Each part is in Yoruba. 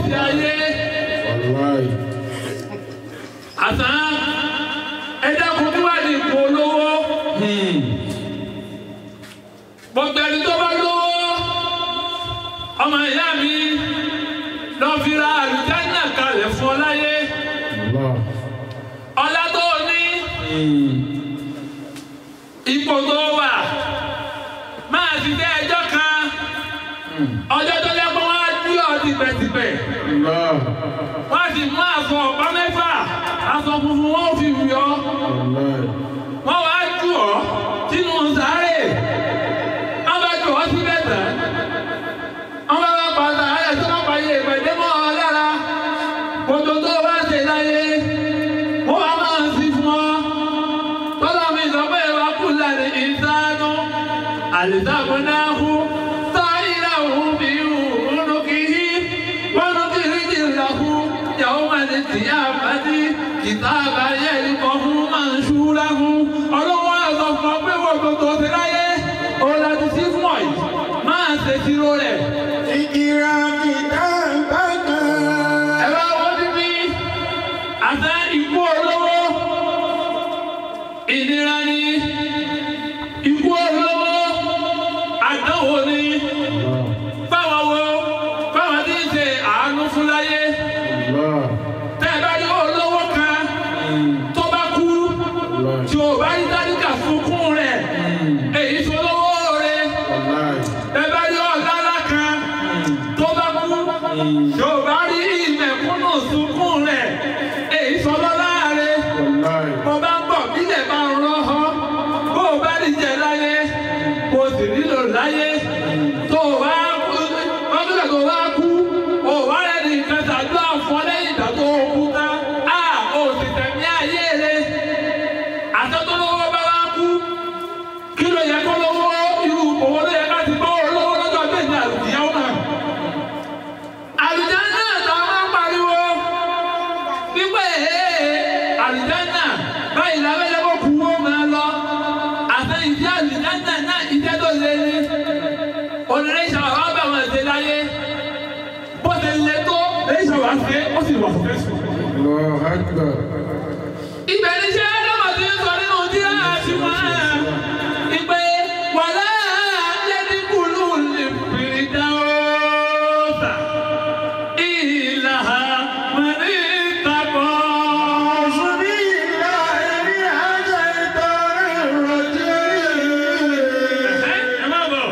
ìgbésí ayé wàláì àtà ẹ̀dá kò tí wà ní ipò olówó gbogbo ẹni tó bá lówó ọmọ ìyá mi lọ fi ra àlùjáná kalẹ̀ fún ọ láyé Allah ọlá tó o ní ipò tó wà máa ti dé ẹjọ́ kan ọjọ́ tó lẹ́gbọ́n wá dí ọ tìpẹ̀tìpẹ̀ Allah wọ́n sì mú aṣọ ọ̀pá mẹ́fà aṣọ funfun wọn ò fi wù ọ́ wàláì wọ́n wá jù ọ́ sínú sáré wọ́n bá jù ọ́ síbẹ̀ tán wọ́n bá bá pa sáré tó bá pa iye ìpèdé mọ́ ọ lára kòtò tó bá ṣe láyé wọ́n wá máa ń sí fún ọ tọ́lá mi sọ pé wàá kú láti ìsánú àlìsàkùn náà kú táyìlá òun bí òun kì í wọ́n kì í jì lọ́kù yàwó máa ní tìyà àbádí kìtàbà yẹn kọ́ fún máa ń ṣúra fún ọlọ́wọ́ àtọ̀ fún ọ pé wọ́n tó ṣe láyé ó láti sí fún ọ yìí máa ṣe tìró rẹ̀. ìkìrà kìtà bàtà ẹ bá wọ́n bíbí àtẹ ikú olówó ìnira ni ikú olówó àdánwò ni fáwọn wo fáwọn tí ń ṣe àánú fún láyé Allah tẹ́ ẹ bá ní olówó kan tó bá kú tí o bá ní dáríkà sunkún rẹ̀ èyí tó lówó rẹ̀ wàláì ẹ bá ní ọ̀gára kan tó bá kú tí o bá rí ìmẹ̀kúnnù sunkún rẹ̀ èyí tó lọ́lá rẹ̀ wàláì mo bá ń bọ̀ bílẹ̀ bá ń rọ́ ọ́ bó o bá ní jẹ láyé kò sì nílò láyé tó o bá kú ọdún tó o bá kú o wá rẹ̀ ní nǹkan ṣàdúrà fún ọ lẹ́yìn ìgbà tó o kú tán a ò sì tẹ̀mí ayé rẹ̀ àtọ́tọ́lọ́wọ́ bá wá kú kí ló yẹ kó lówó irú òwò ló yẹ ká ti bọ́ olówó lọ́jọ́ méjì àlùkìyàwó náà àlùjánnà tá a máa ń pariwo wípé ee àlùjánnà báyìí lábẹ́lẹ́ kó kú wó máa lọ àti ìdí àlùjánnà náà ìjẹ́ tó lé ní onírè ìṣàwọ̀ wá bẹ̀ wọ́n ṣe láyé bó ṣe lé tó lè ṣàwọ̀ ṣe ó sì wà fún fẹ́sùn. Allah akbar ibẹ̀ ni ṣé lọ́wọ́ ti ń sọ nínú díẹ̀ àti wọn ìpè wàlá yẹ́dínkùlù lè fi dáwọ́ta ìlà mẹ́rin ìtàkọ́. ẹ má bọ̀.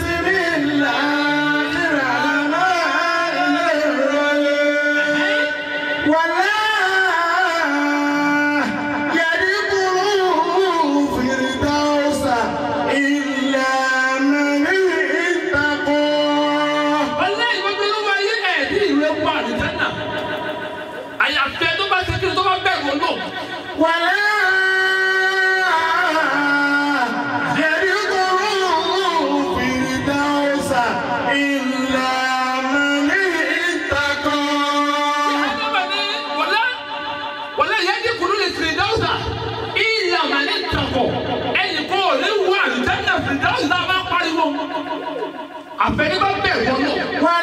ọlẹ́ ìgbàgbé ló wá yé ẹ̀ tí ìlú ẹ̀ wà ní tẹ́nà àyàfẹ́ tó bá ṣe kí ni tó bá bẹ̀rù ọlọ́run. Àdọ́bà ní wọlé wọlé yẹn ní kùnú lè fìdáwùsà ìyá màá ní tàkọ̀ ẹnì kó o lè wọ àlùjáde fìdáwùsà máa pariwo. Àfẹ́ni bá bẹ̀ wọ́n lọ.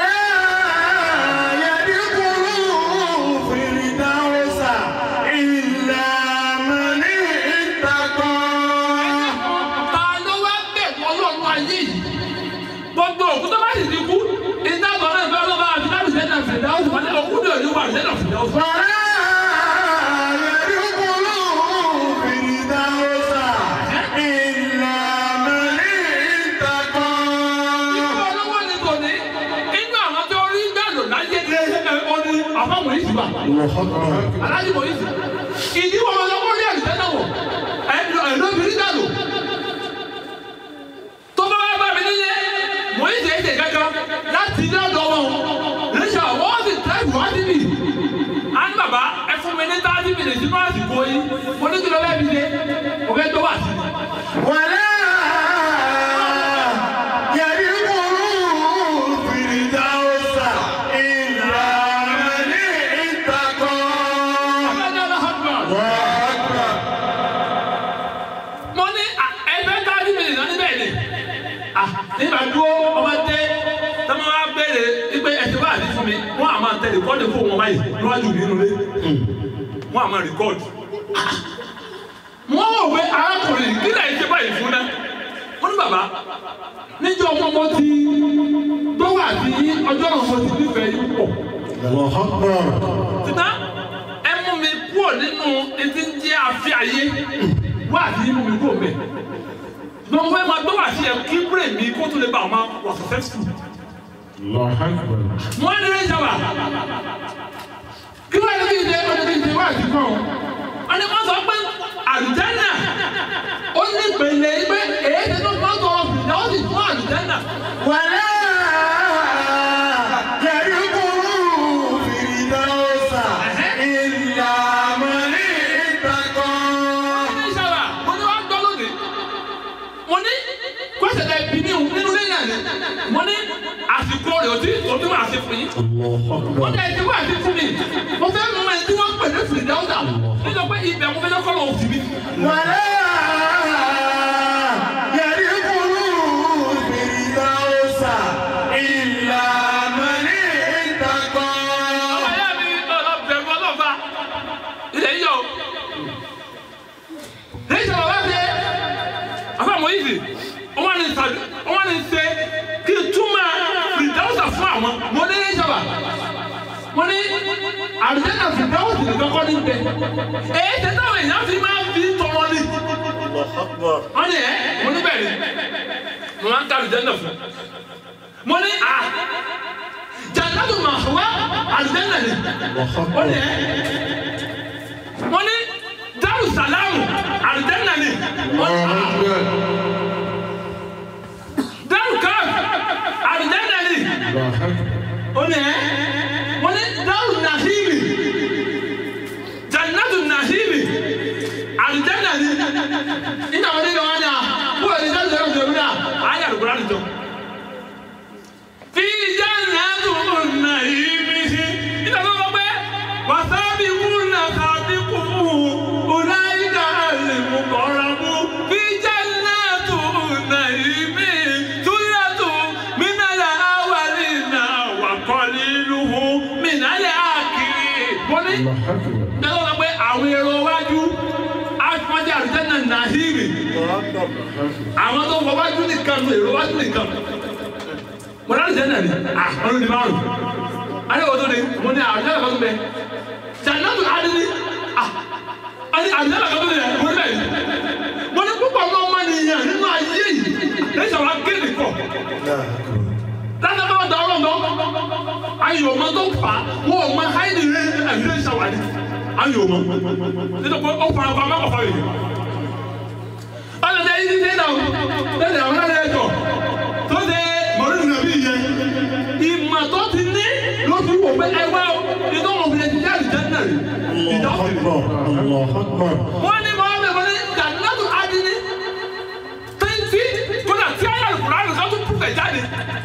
Ta ló wá bẹ̀ wọ́n lọ́nu ayé yìí? Gbogbo òkú tó bá sì ti kú, ìdájọ́ náà fẹ́ lọ́ba àti láti sẹ́nà fìdáwùsà wọlé òkú ní òní wà sẹ́nà fìdáwùsà. Ikú olówó ni kò ní. Inú àwọn tó rí gbàdọ̀ láyé ní ẹ̀ ọ́ ní àfọ̀mọ̀ yìí ti wà. aláàjì mọ̀ yìí ìdí wọn lọ́wọ́ rí àlùfẹ́ náà wọ̀ ẹ̀dùn ẹ̀dọ́bìnrin dànù tó bá wá bá mi nílé mọ̀ yìí tẹ̀sẹ̀ kankan láti ilé ọ̀dọ̀ wọn lẹ́sẹ̀ wọ́n sì tẹ́sí wá sí mi á ní bàbá ẹ fún mi ní táàtì mi lè sínú àsìkò yìí mo ní kí ló bẹ́ẹ̀ mi dé mo fẹ́ tó wà sí i. Abẹ́lẹ́ Allahu Akbar. mo ní à, ẹgbẹ́ táàtì mi lè lọ níbẹ̀ ni à, nígbà dúró ọmọ dé tọ́mọ wa béèrè wípé ẹ̀sìn wà sí fún mi wọ́n àmọ́ tẹ rìkọ́dì fún wọn báyìí níwájú nínú ilé wọn àmọ́ rìkọ́dì. wọ́n wò pé arákùnrin kí lẹ́yìn ṣe báyìí fún náà wọ́n ní bàbá níjọ́ ọmọ mo ti tó wà sí ọjọ́ náà mo ti nífẹ̀ẹ́ yín pọ̀. Allahu Akbar. tìtá ẹ mú mi kúrò nínú etí ń jẹ́ àfi ayé wá àti mú mi kúrò mẹ́. ṣùgbọ́n mo fẹ́ máa gbọ́ wá sí ẹ kí bírè mi kó tó lè bá ọmọ wà successful. Allahu Akbar. wọ́n ní rẹ̀ sábà kí wọ́n ní kí n ṣe ọdún kí n ṣe wá àti kàn wọ́n ní wọ́n sọ pé àlùjánnà ó ní ìpele pé èyí ti tó fọ́n tó ọ̀fìn náà ó sì fún àlùjánnà. Wàlá yẹ̀rìkúrú fìdáwọ́sà ìlà mọ̀lì ìtàkọ́. ní sábà mo ní wàá gbọ́ lónìí mo ní kọ́sẹ̀ ẹ̀ bí mi ò nínú lẹ́yìn àná mo ní àsìkò rẹ̀ ò tí ò tí wàá ṣe fún yín. Allahu wọ́n Akbar. ní ẹtí wàá ṣe fún mi mo fẹ́ mú ẹni tí wọ́n pè ní fìdáwọ́sà nínú pé ibẹ̀ mo fẹ́ lọ́kọ́ lọ́wọ́ sí mi. Wàlá yẹ̀rìkúrú fìdáwọ́sà ìlà mọ̀lì ìtàkọ́. Ọ̀yá mi lọ́lọ́ bẹ̀rù ọlọ́ba. Ilẹ̀ yíyọ. Ní ìṣẹ̀lẹ̀ wá ṣe, àfa àmọ́ yìí sì, wọ́n ní sàdé, wọ́n ní ṣe kí n túmọ̀ fìdáwùsà fún àwọn. Mo ní ní ìṣẹ̀lẹ̀. Mo ní àrùjẹ́nà fìdáwùsì nìkan kọ́ ní bẹ̀. Èyí tẹ táwọn èèyàn fi máa ń fi tọrọ ni. Allahu Akbar. Wọ́n ní ẹ̀ mo ní bẹ́ẹ̀ ni. Mo máa ń ká àrùjẹ́nà fún. Mo ní à jannatu mahwa àrùjẹ́nà ni Allahu ó Akbar. ní ẹ wọ́n ní daru salamu alijanna ni wọ́n ní Allahu Akbar. daru kaf alijanna ni Allahu Akbar. ó ní ẹ wọ́n ní daru nahimi jannatu nahimi alijanna ni nígbà wọ́n ní ìgbà wọn ni à wọ́n ní daru salamu jẹ̀mú náà ayé àlùkò láti jọ. fi jannatu nahimi nígbà tó wọ́n pẹ́ wasabi wuna sabi kumu ulaika alimukoramu fi jannatu nahimi tuyatu minala awalina wa qaliluhu minala akiri. mo ní Allahu Akbar. nígbà tó wọ́n pẹ́ àwọn èrò wájú afọ́jà àlùjánnà nahimi àwọn tó wọ wájú nìkan ló èrò wájú nìkan mo náà lè nà ní ah ọdún ní márùn alẹ́ wọ́n tó ní mo ní àrùn yàrá kan tó bẹ jannatu adini ah àti àrùn yàrá kan tó bẹ mo ní bẹ́ẹ̀ mo ní púpọ̀ ọmọ ọmọ nìyẹn nínú ayé yìí lẹ́yìn àwọn akéde kọ̀ láti bá wọn da ọlọ́run lọ ayò ọmọ tó fà á wọn ò mọ háìdì rẹ ẹ̀yìn rẹ ṣàwádìí ayò ọmọ nítorí pé ó fara pa mẹ́kọ̀ọ́ yìí ọlọ́dẹ yìí ti dé náà lẹ́sẹ̀ àwọn ọlọ́dẹ ẹ̀jọ̀ tó ṣe mọ̀lúù nàbí yẹn ìmọ̀ tó ti ní ló fi wò pé ẹwà o ìtọ́ wọn fi lè ti jáde jẹ́ náà rí ìjọ Allahu Akbar. Allahu Akbar. wọ́n ní mọ́ bẹ́ẹ̀ wọ́n ní jannatu adini tẹ́ntì kódà tí ayé àlùkùrọ̀ àlùkò tó pùpẹ̀ jáde.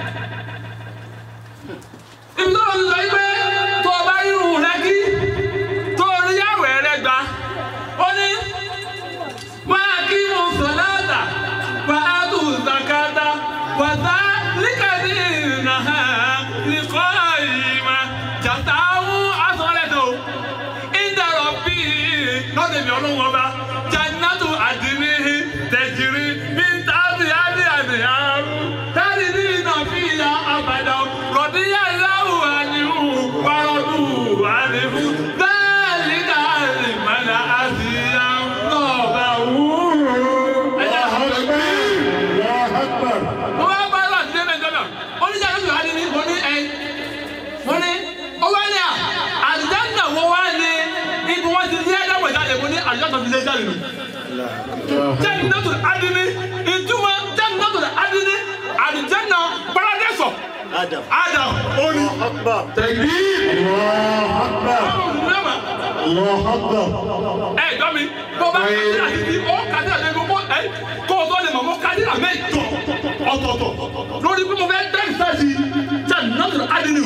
ibi tó ń lọ yí pé tó o bá rí irun rẹ kí tó o rí yàwó rẹ gbà ó ní máa kí mo sọ̀láàtà wà á tù zakata wà sá líkàdí ìnáhà nìkọ́ ìmà jàtà àwọn asọ̀rẹ́tò ìdàrọ̀ bíi lọ́dẹ̀ mi ọlọ́wọ́ bá jannatu àdìrí tẹ̀jìrì bí tábì àdì àdì àrùn tábì ní iná fi ya àbàdà rọ̀díyà láwù àníhù wàrọ̀dù àníhù bẹ́ẹ̀ni káàlì mẹ́ta àti àńlọ́ọ̀bà wù. Allahu Akbar. mo bá bá lọ sí ẹgbẹ́ ìjọba oníjà ló sọ àdìrí mo ní ẹ mo ní ó wá ní à àdìjáde wo wá ní ibi wọn ti lé ẹgbẹ́ ìjáde mo ní àdìjáde fi lé jáde nù jannatu adini ìtumọ̀ jannatu adini alijanna paradẹ́sọ̀ Adam. adam oni Akbar. Allahu Akbar. ọlọ́mà Allahu Akbar. ẹ gbọ́ mi bó bá kàdíra títí ó kàdíra títí gbogbo ẹ kó o tó lè mọ̀ mọ́ kàdíra mẹ́jọ ọ̀tọ̀ọ̀tọ̀ lórí pé mo fẹ́ dá ìsáàsì jannatu adini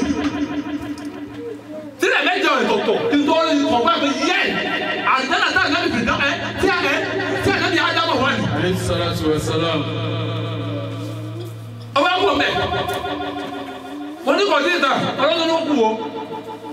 sílẹ̀ mẹ́jọ ìtọ̀tọ̀ kí n tó rí kọ̀ọ̀pá pé yẹ àdánà tá a náà fi dán ẹ tí a ẹ tí a náà di ádámọ̀ wá ní. Alayhi salatu wa salam. ọba ń wọ mẹ wọn ní kò sí ìta ọlọ́dún ló kù o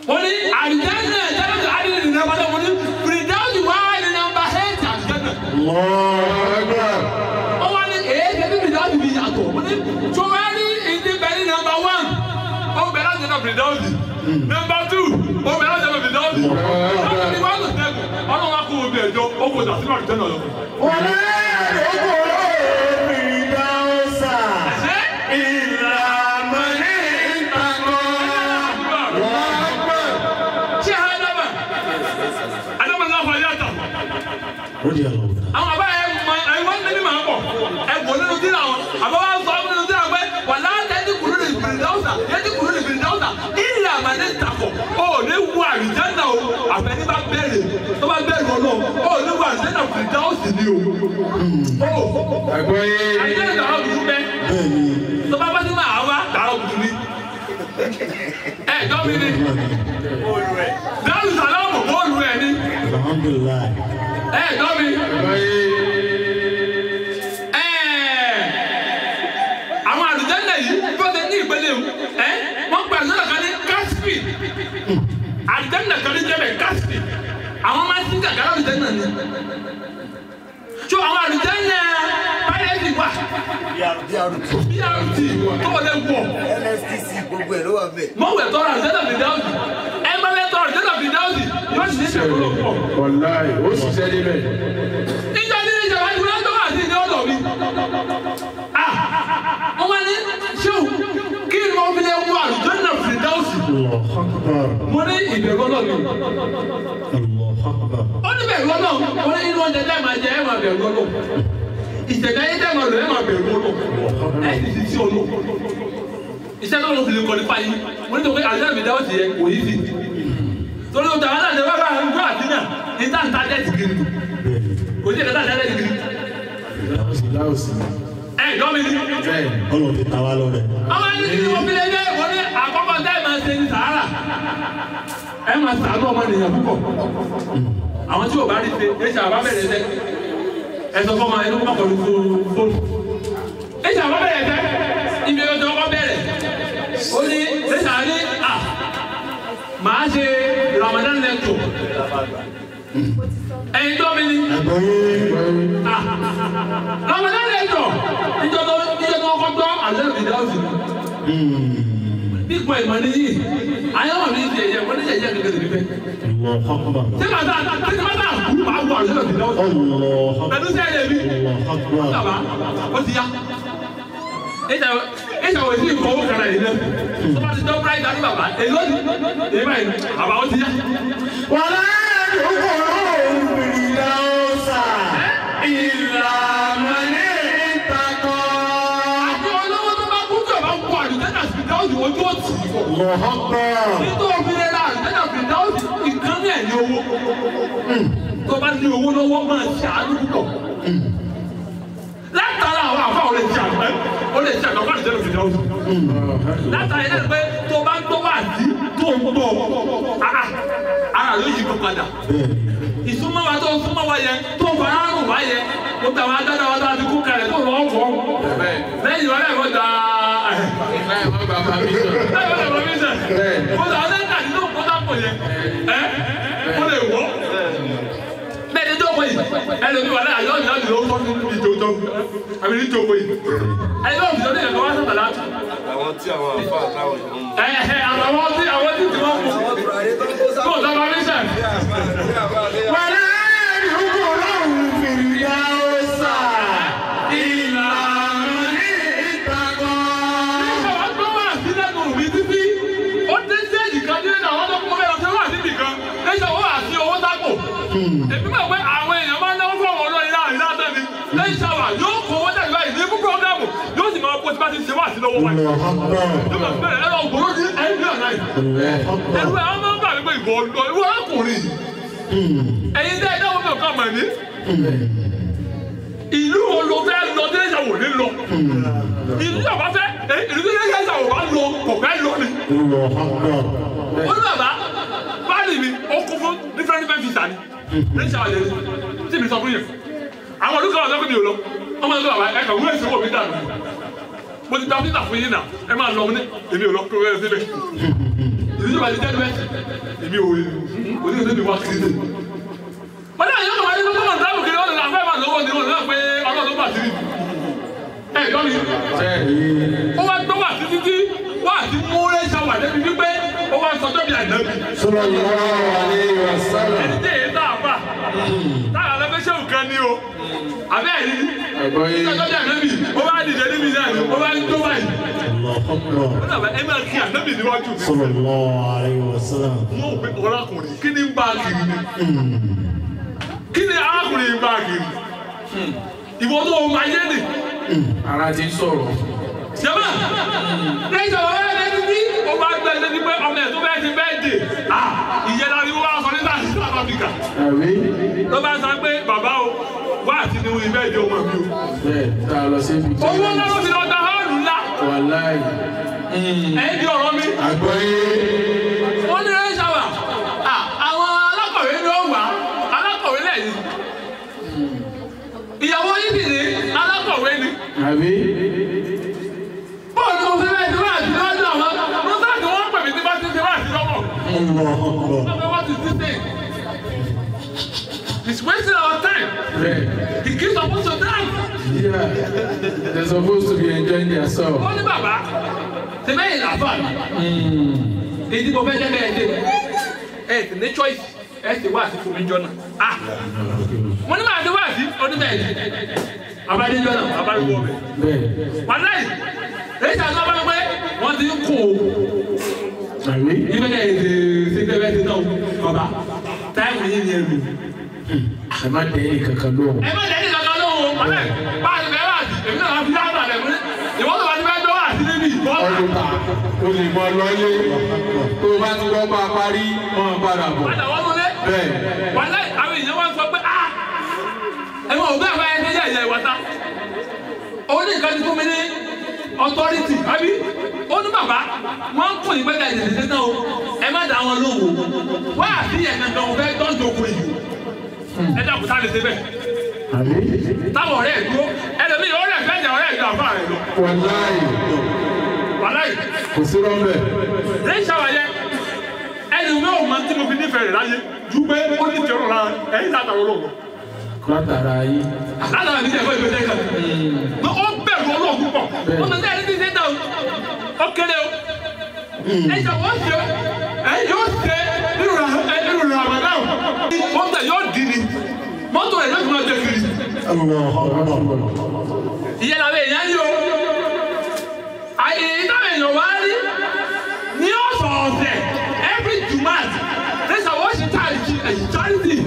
wọ́n ní àlùjánnà jẹ́rẹ́sì àdìrí ní nàmbà tó wọ́n ní fìdáwùsì wá ní nàmbà ẹ̀ẹ́dì àlùjánnà. الله أكبر wọ́n wá ní èyí tẹ́tí fìdáwùsì fi yàtọ̀ wọ́n ní tó wá ní ìdí bẹ́ẹ̀ ní nàmbà wán ó bẹ̀rẹ̀ láti nàmbà fìdáwùsì nàmbà tù ó bẹ̀rẹ̀ láti nàmbà fìdáwùsì wọ́n ní wọ́n tó tẹ́kù ọlọ́run wá kó o bẹ̀ ẹjọ́ ó kó dàsí àlùjánnà lọ. ولا يدخل الفردوس إلا من اتقى الله أكبر ṣé àdámà àdámà náà fà yàtọ̀. رضي الله تعالى àwọn àbá ẹ mọ ẹ wọn ní màá bọ ẹ bọ nínú tí àwọn àbá wa sọ nínú tí àwọn pé wà látẹ́tí kúrú ní fìdáwùsà yẹ́tí kúrú ní fìdáwùsà ilẹ̀ àmàlẹ́ takọ̀ ó ní wú àlùjánnà o àfẹ́ni bá bẹ̀rẹ̀ tó bá bẹ̀rẹ̀ wọn náà ó ní wú àlùjánnà fìdáwùsì ni o. ó àlùjánnà dàrọ́ kùtù bẹ́ بني tó bá bá sí máa wá dàrọ́ kùtù ni. ẹ jọ́ mi ni dáhùn sàlámù bọ́ọ̀lù ẹ̀ ni الحمد لله ẹ jọ́ mi. àwọn àlùjánnà yìí tó ṣe ní ìpele o ẹ wọn gba àlùjánnà kan ní kásìpì àlùjánnà kan ní jẹbẹ kásìpì àwọn máa ń sin gàgàrà àlùjánnà ni tó àwọn àlùjánnà pírẹ́tì wà BRT brt tó wọlé wọ NSTC gbogbo ẹ̀ ló wà bẹ́ẹ̀. mọ̀wé tọrọ àlùjánnà fìdáwùsì ẹ má bẹ tọrọ àlùjánnà fìdáwùsì yóò sì ní ìṣòro pọ̀ wàláì ó ṣiṣẹ́ níbẹ̀. níjọ́ ní ìjọba ìjọba tó wà sí ní ọ̀dọ̀ mi. Ah, wọ́n wá ní ṣéwù kí ni wọ́n fi lè wọ àlùjọ́nà fìdáwùsì. الله أكبر mo ní ìbẹ̀rù ọlọ́run. الله أكبر ó ní bẹ̀rù ọlọ́run mo ní inú oúnjẹ tẹ́ máa jẹ ẹ̀ máa bẹ̀rù ọlọ́run. ìṣẹ̀dá yín tẹ́ máa lò ẹ̀ máa bẹ̀rù ọlọ́run. ẹ̀ sì ti sí ọlọ́run. iṣẹ́ tó lọ fi lè kọ́ nípa yín mo ní tó pé àlùjọ́nà fìdáwùsì yẹ kò yí sí. torí o tàwọn náà ṣe wá bá ń gbọ́ àdínà ní táǹtà dẹ́ẹ̀tì kiri بني kò sí ẹ̀ka táǹtà dẹ́ẹ̀tì kiri. láòsì ẹ̀ jọ́ mi ní. bẹ́ẹ̀ ọlọ́run ti ta wá lọ́rẹ̀ àwọn ẹni tí wọ́n fi lé dé wọ́n ní àkọ́kọ́ tẹ́ ẹ máa ṣe ní sàárà ẹ máa sàánú ọmọ nìyẹn púpọ̀ àwọn tí ò bá rí ṣe ẹ ṣe àbá bẹ̀rẹ̀ ṣe ẹ sọ fún ọmọ ẹni kó má kọlu fóònù ẹ ṣe àbá bẹ̀rẹ̀ ṣe ibi ọjọ́ ọkọ bẹ̀rẹ̀ ó ní ẹ ṣe àní à máa ṣe Ramadan lecture ẹyin tó mi ní ẹ̀gbọ́n yín Ramadan lecture ìjọ tó ìjọ tó kọ́ gbọ́ àlẹ́ ìdáwọ̀sì nípa ìmọ̀ níyì ayéwọ̀n ní ti ẹ̀yẹ wọ́n ní ẹ̀yẹ gẹ́gẹ́ lè fẹ́. الله أكبر ṣé màá sáà ṣé màá sáà kú màá wọ àlùfẹ́ òsì náà. الله أكبر pẹ̀lú sí ẹ̀yẹ mi. الله أكبر bàbá ó ti yá. ìṣà wò sí ìkọ̀ owó kara yìí náà. tó bá ti dọ́ bíráì dání bàbá èyí ó ti èyí báyìí bàbá ó ti yá. ولا يدخل الفردوس إلا من اتقى àti olówó tó bá kú tó bá kú àlùfẹ́ náà sì dá òsì ojú òsì. الله أكبر nítorí òfin rẹ̀ náà àlùfẹ́ náà fi dá òsì ìkan ní ẹ̀yìn owó. tó bá ní owó lọ́wọ́ máa ṣàánú púpọ̀. látara àwọn àfa ò lè ṣe àgbẹ̀ ó lè ṣe àgbẹ̀ fún àlùfẹ́ náà fi dá òsì. látara yẹn pé tó bá ń tó wà sí tó ń bọ̀ ara ara ló yí kó padà. بني ìsúnmọ́ wa tó súnmọ́ wa yẹ tó fara rùn wá yẹ ó tà wá dáadáa wá dáadáa kú kalẹ̀ tó lọ́ọ́ fọ́. bẹ́ẹ̀ lẹ́yìn wá lẹ́yìn wọ́n da láì má bàa bá mi sọ. lẹ́yìn wọ́n lè wọ́n mi sẹ̀. Bẹ́ẹ̀. mo sọ ọdẹ tàbí tó kó dàpọ̀ yẹ ẹ́ ó lè wọ́. bẹ́ẹ̀ ni tó kọ yìí ẹlòmíì wà láyà yọ̀ọ́ yọ̀ọ́ yọ̀ọ́ tó ní ìjọ tó àbí ní tó kọ yìí. ẹni tó fi sọ ní ẹ̀kọ́ wá sábà látù. àwọn tí àwọn àfa àtàwọn èèyàn mú. ẹ ẹ àwọn tí àwọn tí tí wọ́n mú. àwọn tùràrí tó ń kó sábà. kó o sọ ma mi sẹ̀. ولا يدخل الفردوس إلا من اتقى àwọn tó wà sí lẹ́nu mi títí ó dé stéèjì kan ní ẹ̀dá àwọn tó kọ́ bẹ́ẹ̀ ọ̀sẹ̀ wà níbì kan lẹ́sẹ̀ wọ́n wà sí owó sápò. èmi mọ̀ pé àwọn èèyàn máa ń náwó fún àwọn olóyin láàrin lábẹ́ mi lẹ́yìn sáwà yóò kó owó dàgbà yìí ní fún pọ́gàmù yóò sì máa bó ti bá ti ṣe wà sí lọ́wọ́ wáyé. الله أكبر yóò máa bẹ̀rẹ̀ ẹ̀rọ ògbóró ní ẹ̀rí ọ̀nà yìí. الله ẹ̀rù أكبر ẹ̀ wọ́n máa ń bà mí pé ìwọ ìwọ ọkùnrin ẹ̀yin tẹ́ ẹ dáwọ́ mi ò kàn mọ̀ ní. ìlú wo ló fẹ́ lọ tí lẹ́sẹ̀ wò ní lọ. ìlú tí a bá fẹ́ ẹ, ìlú tí lẹ́sẹ̀ wò bá lọ kò fẹ́ lọ ni. الله أكبر ó ní bàbá báàlì mi ó kún fún different different visa ni lẹ́sẹ̀ wà lẹ́yìn tí mi sọ fún yẹn. àwọn olùkọ́ ọ̀sán fún mi ò lọ wọ́n máa ń sọ bàbá ẹ̀ kàn wúlò ìṣòwò mi dànù mo ti ta visa fún yín náà ẹ máa lọ ní èmi ò lọ kó rẹ̀ síbẹ̀. ìdí tó bá ti tẹ́lẹ̀ èmi ò rí òní òní mi wá kiri dé. wọ́n náà yóò wáyé lọ́wọ́ náà dáàbò kiri ọ̀nà àfẹ́ máa lọ́wọ́ ni wọ́n náà pé ọlọ́run bá kiri. ẹ gbọ́ mi ó wá gbọ́ wà títí tí wà á ti mú rẹ́ ṣàwà débi wípé ó wá sọjọ́ bí ànábì. sallallahu alayhi wa sallam. ẹni tí èyí tá a fà táà lọ́fẹ́ ṣé òkan ni o àbẹ́ ẹ̀rí Àgbọ̀yé. sọjọ́ bí ànábì ó wá dìde níbi náà ni ó wá ń tó báyìí. Allahu akbar. ó dàbẹ̀ ẹ máa kí ànábì níwájú mi. sallallahu alayhi wa sallam. wọ́n ò pé ọlákùnrin kí ni ń bá a kiri ni kí ni arákùnrin ń bá a kiri ìwọ tó o máa yé ni. Ara ti ń sọ̀rọ̀. jẹ́mọ̀ lẹ́yìn tó wọ́n yẹ títí o bá gbẹ ẹ létí pé ọmọ ẹ̀ tó bẹ́ẹ̀ ti bẹ́ẹ̀ dè ah ìyẹn la ni wọ́n wá sọ nígbà tí South Africa Àbí? ló bá sọ pé bàbá o wá àti ní ìbẹ́ ìdí ọmọ mi o. Bẹ́ẹ̀ tá a lọ sí ibi tí owó náà ló fi lọ gba họ́ọ̀lù ńlá wà láì. ẹ̀yìn di ọ̀rọ̀ mi. àgbọ̀yé. wọ́n ní ẹ̀ ṣàwà àwọn alákọ̀wé ni ó wà alákọ̀wé lẹ́yìn ìyàwó yìí sì ní alákọ̀wé ni. Àbí? bọ́ọ̀lù mo fi bẹ́ẹ̀ ti wá àti lọ́jọ́ àwọn mọ́tà tí wọ́n pè mí tí bá ti ti wá àti lọ́wọ́. Allahu akbar. Papa, what is this thing? It's wasting our time. Bẹ́ẹ̀. The kids are supposed to dance. Yeah. They're supposed to be enjoying their self. Wọ́n ní bàbá, ṣe bẹ́ẹ̀ ní àfà mi. Èyí tí mo fẹ́ jẹ́ bẹ́ẹ̀ dé. Ẹ ti ní choice. Ẹ ti wá àti fún mi jọ náà. Ah! Wọ́n ní màá ti wá àti oníbẹ̀ẹ́ ni. Abájẹ́ jọ náà, abájẹ́ wọ̀ bẹ̀. Bẹ́ẹ̀. Wàlá yìí, èyí tí a sọ fún mi pé wọ́n ti ń kó o. Àbí? Ibẹ̀ náà èdè ṣe bẹ́ẹ̀ bẹ́ẹ̀ ti náà bàbá. Táìmù yìí ni ẹ̀rù. Ẹ má dẹ́ ẹ̀yìn kankan lóhùn. ẹ má jẹ́ ní kankan lóhùn ọ̀lẹ́ bá a ti fẹ́ wá sí èmi náà fi dáhùn àlẹ́ fún ìwọ́n tó bá ti fẹ́ gbọ́ wá sí níbí ìbọn. Ọdún ta. O lè mọ lọ́lé. Tó o bá ti gbọ́ bá a parí, wọ́n á padà bọ̀. padà wọ́n múlẹ̀. Bẹ́ẹ̀. wàlẹ́ àwọn èèyàn wá sọ pé a ẹ mọ òbí àbá ẹni yẹ ìyá ìwọ́ta. ó ní nǹkan ti fún mi ní authority àbí ó ní bàbá wọn ń kún ìgbẹ́jà ìdèdè náà o ẹ má dá wọn lóhùn o wá àti yẹn kankan òun fẹ́ tọ́jú okùn yìí ẹ dàkú tá a lè ṣe bẹ́ẹ̀ Àbí? táwọn ọ̀rẹ́ ẹ̀ dúró ẹlòmíì ọ̀rẹ́ ẹ̀ fẹ́ jà ọ̀rẹ́ ẹ̀ ju àbá rẹ̀ lọ Wàláì. wàlẹ́ yìí. Kò sí rọ́mbẹ̀. lẹ́yìn sáwàyẹ ẹni wo ò máa ń tí mo fi nífẹ̀ẹ́ rẹ̀ láyé ju pé ó ní tẹ̀rọ lára ẹ̀yìn látàwọn olóògùn. Látara ayé. látàwọn àti ìjẹ́kọ̀ ìgbésẹ̀ kan. ní ó bẹ̀rù olóògùn pọ̀ ó máa ń tẹ́lẹ̀ ní ti dá o ó kéré o. ẹ jẹ́ wọ́n ṣe ẹ yóò ṣe nínú ra nínú ra àmàlà o. wọ́n tẹ̀ yóò dì ní mọ́tò rẹ̀ yóò fi máa jẹ kiri. Allahu akbar. ìyẹn làwọn èèyàn yìí o. àyè ìdáhùn èèyàn wá rí ní ọ̀sọ̀ọ̀sẹ̀ every jumat this is what she charity charity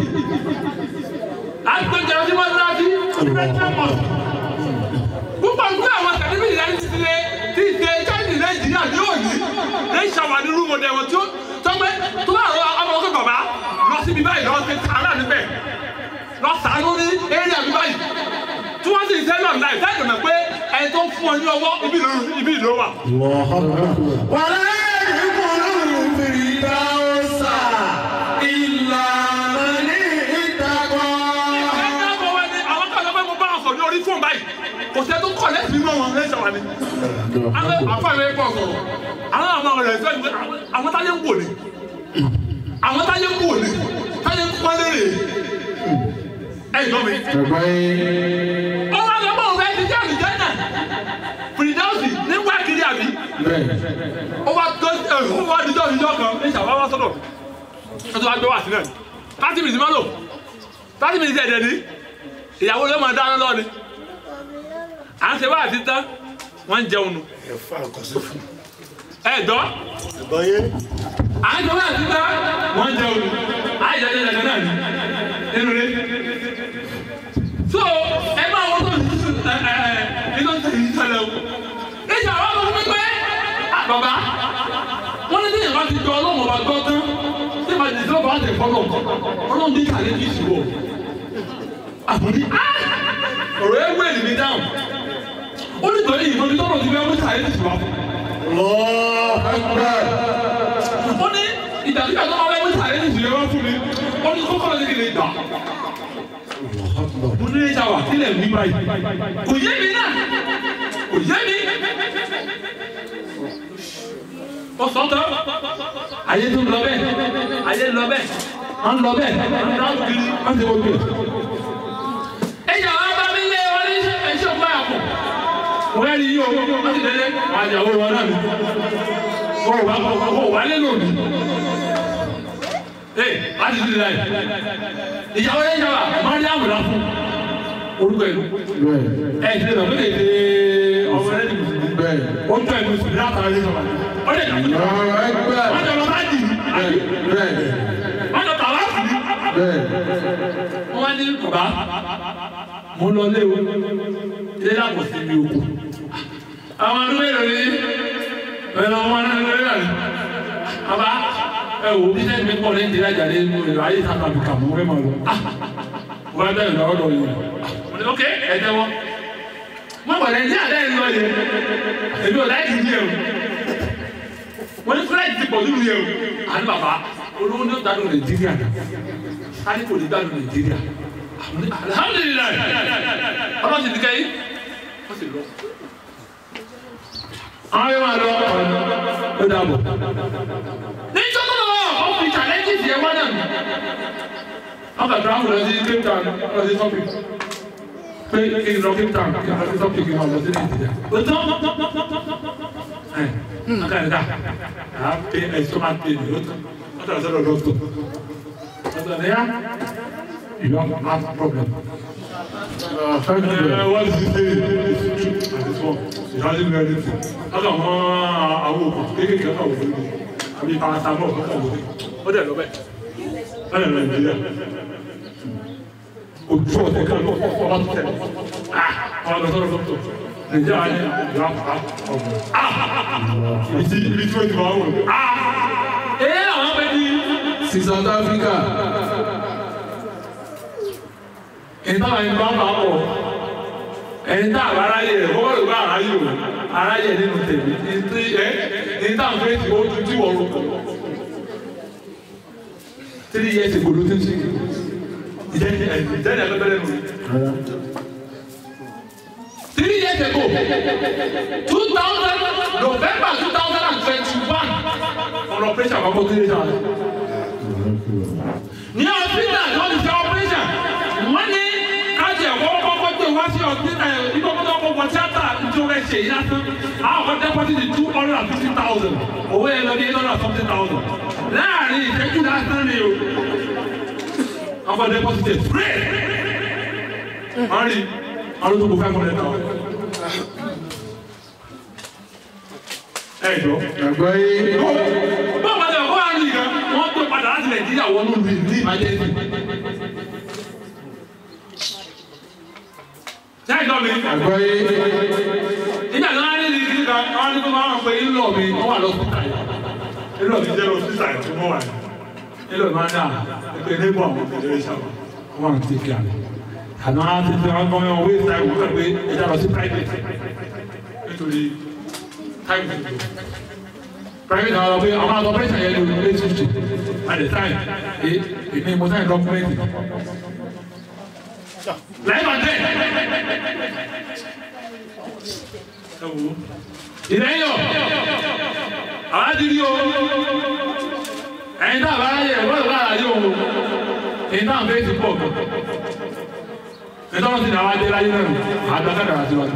agbẹjọ ọdún wọn náà fi fẹsẹ̀ mọ̀ púpọ̀ nínú àwọn tẹlifíṣì yẹn ti ṣe ti ṣe charity nàìjíríà ní òní ní ìṣàwà ní rúmọ̀ ní ẹ̀wọ̀n tí ó tọ́gbẹ́ tó bá rọ ọmọ ọkọ̀ bàbá lọ síbi báyìí lọ sí sàárà níbẹ̀ lọ sàánú ní eré àbí báyìí tí wọ́n sì ń sẹ́lọ̀ láì dáàbò mọ̀ pé ẹni tó ń fún ọ ní ọwọ́ ibi ìlú ibi ìlú wà. Allahu akbar. wàlá ìdúkùnú fìdáwọ́sà ìlà ní ìtàkọ́. ẹni àbọ̀ wá ní àwọn kan sọ pé mo bá wọn sọ ní orí fóònù báyìí kò sẹ́ tó kọ̀ lẹ́sìn inú wọn lẹ́sẹ̀ wá ní. àwọn àfààní ẹ̀ pọ̀ sọ̀rọ̀ àwọn àwọn ọ̀rẹ́ ìfẹ́ ni pé àwọn táyé ń wò ni àwọn táyé ń wò ni táyé ń pọ́n lérè ẹ̀ gbọ́ mi. Àgbọ̀yé. ó wá lọ bọ́ òun ẹ ti jẹ́ àlùjẹ́ náà fìdáwọ́sì ní wákìlì àbí Bẹ́ẹ̀. ó wá tó ẹ ó wá dídọ́ dídọ́ kan ní ìṣàwá wá sọ́dọ̀ ó tó wá gbé wá sílẹ̀ láti mìtì máa lò láti mìtì ẹ̀dẹ̀ ní ìyàwó ló máa dáná lọ́ni à ń ṣe wá àti tán wọ́n ń jẹun nù ẹ̀fà àkọsí fún. ẹ dọ́ àgbọ̀yé. à ń ṣe wá àti tán wọ́n ń jẹun nù àìjọ jẹ jẹjẹ náà ní nínú rẹ so ẹ máa wọ́n tó ẹ ẹ ẹ iná tó yìí ṣẹlẹ̀ o ìṣàwá ló ń pẹ́ bàbá wọ́n ní tíyẹn bá ti jọ ọlọ́run ọba gbọ́ tán tí màá di sọ́ọ̀bù àti ìfọ́lọ̀ ọlọ́run ní kàlẹ́ kì í ṣubú ọ. àbúrí ọ̀rọ̀ ẹ̀ wẹ̀lì mi dáhùn ó ní tọ́lé ìmọ̀ nítorí ọ̀rọ̀ ti fẹ́ mú kàlẹ́ kì í ṣubú ọ. Allahu akbar. ó ní ìdàgbà tó máa fẹ́ mú kàlẹ́ kì í ṣubú ọ fún mi ó ní kókó lọ́dún kìlẹ̀ gbà. mo ní ìjà wà sílẹ̀ mi báyìí kò yé mi náà kò yé mi. ó sọ tán ayé tó ń lọ bẹ́ẹ̀ ayé ń lọ bẹ́ẹ̀ wọ́n ń lọ bẹ́ẹ̀ wọ́n ń lọ kiri wọ́n ti wọ́n gbé. ẹ̀yà wa bá mi lé wọn ní ẹ̀ṣẹ̀ òkú àpò wọ́n rí yí o wọ́n ti délé àjàwó wọn náà ni wọ́n wà wọ́n wà lé lónìí. ee láti ti láyé ìyàwó yẹn yàrá máa ń yàwó la fún orúkọ ìlú ẹ̀ ẹ̀ ti lè lọ fún èdè ọmọ rẹ̀ nìyí ó tọ́ ẹ̀ lóṣù látara lé sọ̀rọ̀ ó lè dàgbà wọ́n jọ lọ bá jì wọ́n jọ tàwa sí wọ́n wá ní bàbá mo lọ lé o ilé dàpọ̀ sí mi òkú àwọn ọdún mélòó ni ẹ̀rọ wọn náà lórí rẹ̀ bàbá ẹ wò bí sẹ́ni mi pọ̀ ní ìdílé àjàdé mo lè ráyè sábà bí kà mọ́ fẹ́ máa lọ wọ́n á bẹ̀rẹ̀ lọ́wọ́ lọ́wọ́ yìí ok ẹ jẹ́wọ́ wọ́n wà lẹ́yìn àdá ẹ̀ lọ yẹ èmi ò láì dùn yẹ o wọ́n ní fúláì ti pọ̀ nínú yẹ o àní bàbá olówó ní ọ̀dà lórí nàìjíríà káyọ̀ kò ní gbà lórí nàìjíríà alhamdulilayi ọlọ́run ti di kẹ́yìn wọ́n sì lọ. àwọn yóò máa lọ ó dàbọ̀. nítorí náà wọ́n fi challenges yẹn wá náà wọ́n kà travel lọ sí cape town lọ sí shopping pé kí n lọ cape town kí n lọ sí shopping kí n lọ sí nàìjíríà. ó tán ẹ̀ ẹ̀ ká ẹ̀ ká à pé ẹ̀ sọ́mà pé mi ó tán wọ́n tẹ̀lé sọ́dọ̀ dọ́kítọ̀ ọ̀sán ẹ̀yà you don't have problem. Uh, what is it say? This one, it hasn't been anything. Ọkàn mọ́ àwọn òkú kéékèèké ọkàn òkú ni àbí paracetamol ọkàn òkú ni. Ó dẹ̀ lọ bẹ́ẹ̀. Ó dẹ̀ lọ Nàìjíríà. Ojú ọ̀tẹ̀ kan lọ ọba tó tẹ̀. Ọba lọ sọ́dọ̀ dọ́kítọ̀. Nàìjíríà ni ìlú àpá ọ̀gbọ̀n. Ibi tí ibi tí wọ́n ti máa ń wọ̀. Ẹ àwọn bẹ ní. sí South Africa ìtàn ẹni bá bá pọ̀ ẹni tá àbá aráyè rẹ̀ kọ́kọ́ ló bá aráyè o aráyè nínú tèmi ní ẹ ní tá à ń fẹ́ ti o ju tí wọ́n rò kọ́ three years ago ló ti ń ṣe ìjẹ́ ìjẹ́ ìjẹ́ pẹ́pẹ́rẹ́ nù. three years ago two thousand November two thousand and twenty-one ọ̀rọ̀ pressure àkọ́kọ́ tó lè ṣe àwọn. ní hospital ní wọ́n ti ṣe operation wọ́n ní kájí ẹ̀kọ́ kọ́kọ́ tó wá sí hospital ìkọ́kọ́ tó wọ tíátà tó rẹ̀ ṣe yìí lásán àwọn kan deposit di two hundred and fifty thousand owó yẹn lọ ní eight hundred and something thousand láàrin ìṣẹ́jú lásán ni o àwọn kan deposit ẹ̀ spray wọ́n rí àwọn tó kó five hundred thousand. ẹ jọ ẹ̀gbọ́n yìí bọ́ọ̀ bá tẹ̀ wọ́n á rí gan wọ́n tó padà láti nàìjíríà wọnú ìlú ní ìmájẹ́sì. Ṣé ìjọ mi? ẹ̀gbọ́n yìí Nígbà tí wọ́n á ní ní kíkà, wọ́n á ní kó máa ń pe ńlọ mi, wọ́n wà lọ́sítà yìí. Ńlọ mi jẹ́ lọ́sítà yìí tí wọ́n wà ní. Ńlọ mi máa ń dà pé níbo àwọn òkèèrè ìṣàwọ̀ wọ́n máa ń tẹ̀kẹ́ àlẹ́. Àná á ti fi ọmọ yẹn wé ìta ìwé pé ẹja lọ sí private. Nítorí táìmù private àwọn ọ̀gbẹ́ àwọn àgbọ̀ pẹ́sẹ̀ yẹn ló lé fifty at the time ẹ èmi mo sáyẹn dọ́kúmẹ́ntì. Láìpẹ́ àtẹ. Ìrẹ́yọ̀ àwọn adìrí o ẹ̀yin tá a bá yẹ wọ́n lọ́wọ́ àyè o ẹ̀yin tá a fẹ́ ti pọ̀ gan. Ẹ̀yin tó ń sin àwọn adé láyé náà àgbàkadà àti wájú.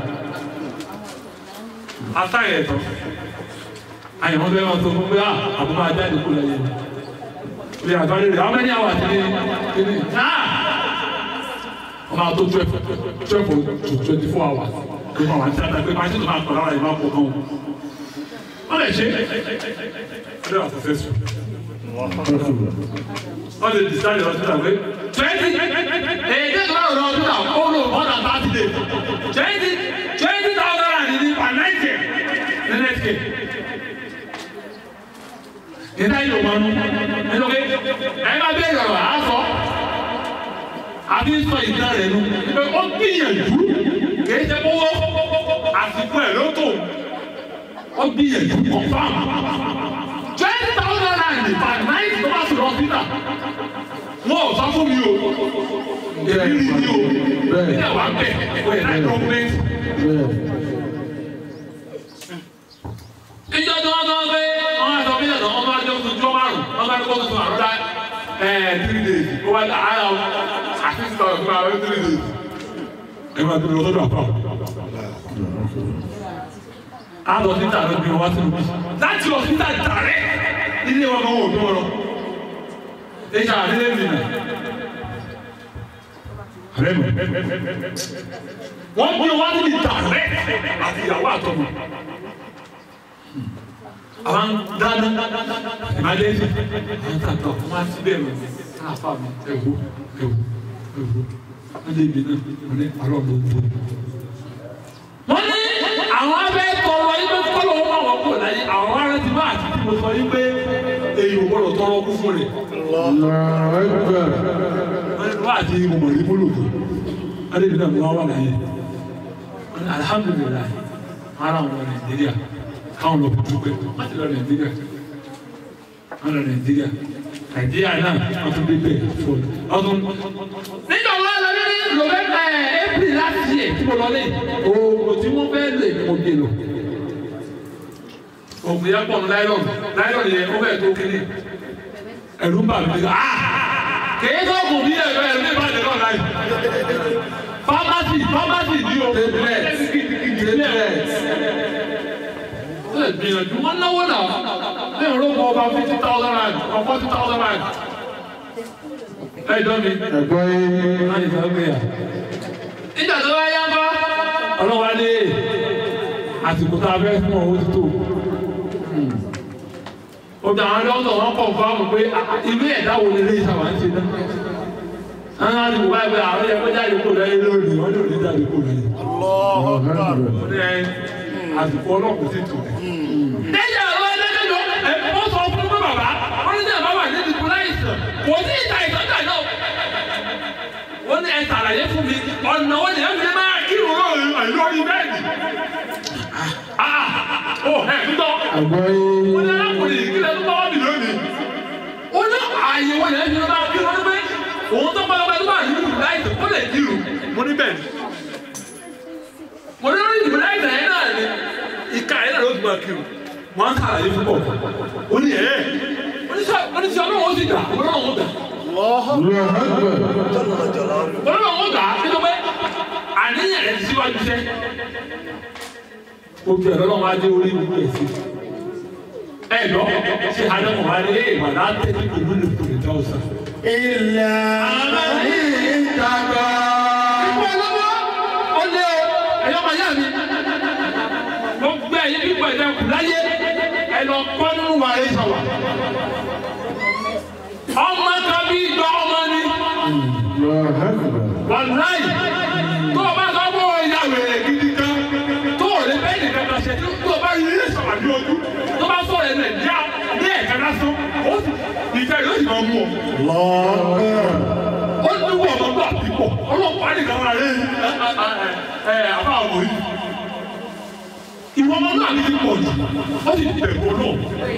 Atáyẹ̀ ẹ̀tọ́ àyẹ̀wò bẹ́ẹ̀ máa tó fún pé àbúrò máa jáde kó lẹ́yìn ilé àtọ́lé rẹ̀ how many hours ni kini náà wọ́n máa tó twelve twelve to twenty four hours ló máa wà ní tíátà pé máṣí tó máa tọ̀ lára ìmáà pọ̀ gan wọ́n lè ṣe ọdẹ wà successful wọ́n lè decide hospital pé twenty èdè tó bá rọ̀ hospital ó lò more than thirty days twenty twenty thousand and ní per night care ní next care ìdá yìí ló máa ń nínú pé ẹ bá bẹ́ẹ̀ yọ̀rọ̀ á sọ àbí sọ ìdá rẹ̀ nu pé ó gbìyànjú kìí ṣe kówó àsìkò ẹ̀ ló tó ó gbìyànjú confam twenty thousand rand per night tó bá sùn lọ́sítà wọn ò sọ fún mi o èmi rí mi o ní àwọn abẹ ẹ̀ ẹ̀ gọ́ọ̀mẹ́ntì. ìjọ tí wọ́n tọ́ pé wọ́n bá ní kó tuntun àrọ́dá ẹ̀ three days ó wá ní àárọ̀ àti six thousand fún àwọn three days. ẹ máa tẹ̀lé ọ̀sọ́dọ̀ àpá. a lọ sí tààrẹ bí wọn wá sínú bí láti lọ sí tààrẹ ilé wọn kan wò tó wọn lọ. ẹ ṣe àdéhùn mi nà. àrẹ mi wọ́n gbé wá níbi tààrẹ àti ìyàwó àtọmọ àwọn dáná ìbàdí ẹsẹ àwọn tàtọ wọn á ti bẹ́ẹ̀ lọ káfá mi ẹwú ẹwú ẹwú wọn lè gbé náà wọn lè parọ́ bò bò. wọ́n ní àwọn abẹ́ tọrọ yín pé kọ́lọ́ wọn àwọn kò láyé àwọn ará ti bá àti tí mo sọ yín pé èyí ò gbọ́dọ̀ tọrọ kú fún rẹ̀. wọ́n ní wọ́n àti ìmọ̀ ní mọ́lòdì wọ́n lè gbé náà wọ́n wà láyé. wọ́n ní alihamudulilayi ara wọn Nàìjíríà káwọn lọ kutu pé wọn ti lọ nàìjíríà wọn lọ nàìjíríà nàìjíríà náà wọn tún bí bẹ́ẹ̀ fún ọdún. nígbà wọn lọ ní november april láti yẹ tí mo lọ lé oògùn tí wọn fẹ́ lè mo gbé lọ. oògùn yẹn pọ̀ ní láìlọ́n láìlọ́n yẹn ó bẹ̀ tó kéde ẹ̀rú ń bà mí nígbà kèé tó kù bí ẹ̀rọ ẹ̀rọ ní ìbàdàn náà láì. pharmacy pharmacy ni o. ẹ gbìyànjú wọn náwó náà ní ìrọ́pọ̀ ọba fifty thousand rand or forty thousand rand. ẹ jọ mi. ẹ̀gbọ́n yín láyé sọ pé à. ìjà tó bá yá bá ọlọ́wà ní àsìkò tá a fẹ́ fún ọ ó ti tó. obìnrin àwọn dọ́kítọ̀ wọn kọ̀ fún àwọn pé ilé ẹ̀dá wo lè lè sábà ń ṣe náà. àwọn àti bùbá ẹgbẹ́ àwọn ẹgbẹ́ jáde kó lẹ́yìn lónìí wọ́n lè jáde kó lẹ́yìn. ó ní ẹ àsìkò ọlọ́kùn sì tù. ẹ̀yà ọ̀rọ̀ ẹlẹ́dẹ̀dọ̀ ẹ̀ wọ́n sọ fún pé bàbá wọ́n ní sẹ́yìn bàbá níbi kúrẹ́ ìsàn kò sí ìta ìtọ́jà náà. wọ́n ní ẹ ṣàlàyé fún mi ọ̀nà wọn ni ẹ fi máa kírun lórí bẹ́ẹ̀ni. ó ẹ̀ ń tọ́ ẹ̀gbọ́n yín wọ́n ní arákùnrin yìí kílẹ̀ tó bá wà mí lónìí. ó ní ààyè wọn yẹn fi máa kírun ní pé òun tó bá lọ́pẹ́ tó bá yìí lù láì tó kó lè kírun mo ní bẹ́ẹ̀ ni mo ní lórí ìdìbò láì tẹ̀yẹ́ náà ni ìka yẹn náà ló ti máa kírun wọ́n á sàlàyé fún bọ̀ ó ní ẹ̀ oníṣẹ́ ọlọ́run ó sì gbà ọlọ́run ó gbà ọlọ́run ó gbà nínú pé àníyàn rẹ̀ ti síwájú iṣẹ́ gbogbo ẹ̀rọ lọ́wọ́ adé orí gbogbo ẹ̀ sí ẹ lọ ṣe àdéhùn wa ní èèmọ̀ láti tẹ̀lé ìlú lè kúrò já ọ̀sán. ilẹ̀ àmàlí ìtàgbà. Ìgbà lọ́wọ́ ó lé o, ẹ̀yọ́ máa yá mi. Mo gbé ẹ̀yìn pípọ̀ ẹ̀dá kù láyé, ẹ lọ kọ́ nínú wa ẹ̀ sọ̀wà. Ọmọ kan bí ìjọ ọmọ ni, wàláì, tó o bá sọ fún ìyá wèrè gidi kan, tó o lè bẹ́ẹ̀ nìkan kan ṣe, tó o bá yí ilé sọ̀rọ̀ ní ojú, tó bá sọ̀rọ̀ ẹ̀ nàìjíríà ní ẹ̀ka lásán, ó sì ìfẹ́ yóò sì máa mú ọ ó ní wọ́n ọmọ bá pípọ̀ ọlọ́pàá nìkan máa rí ẹ àbá àwọn yìí. ìwọ ọmọ náà ní pípọ̀ jù ó sì bẹ̀rù náà.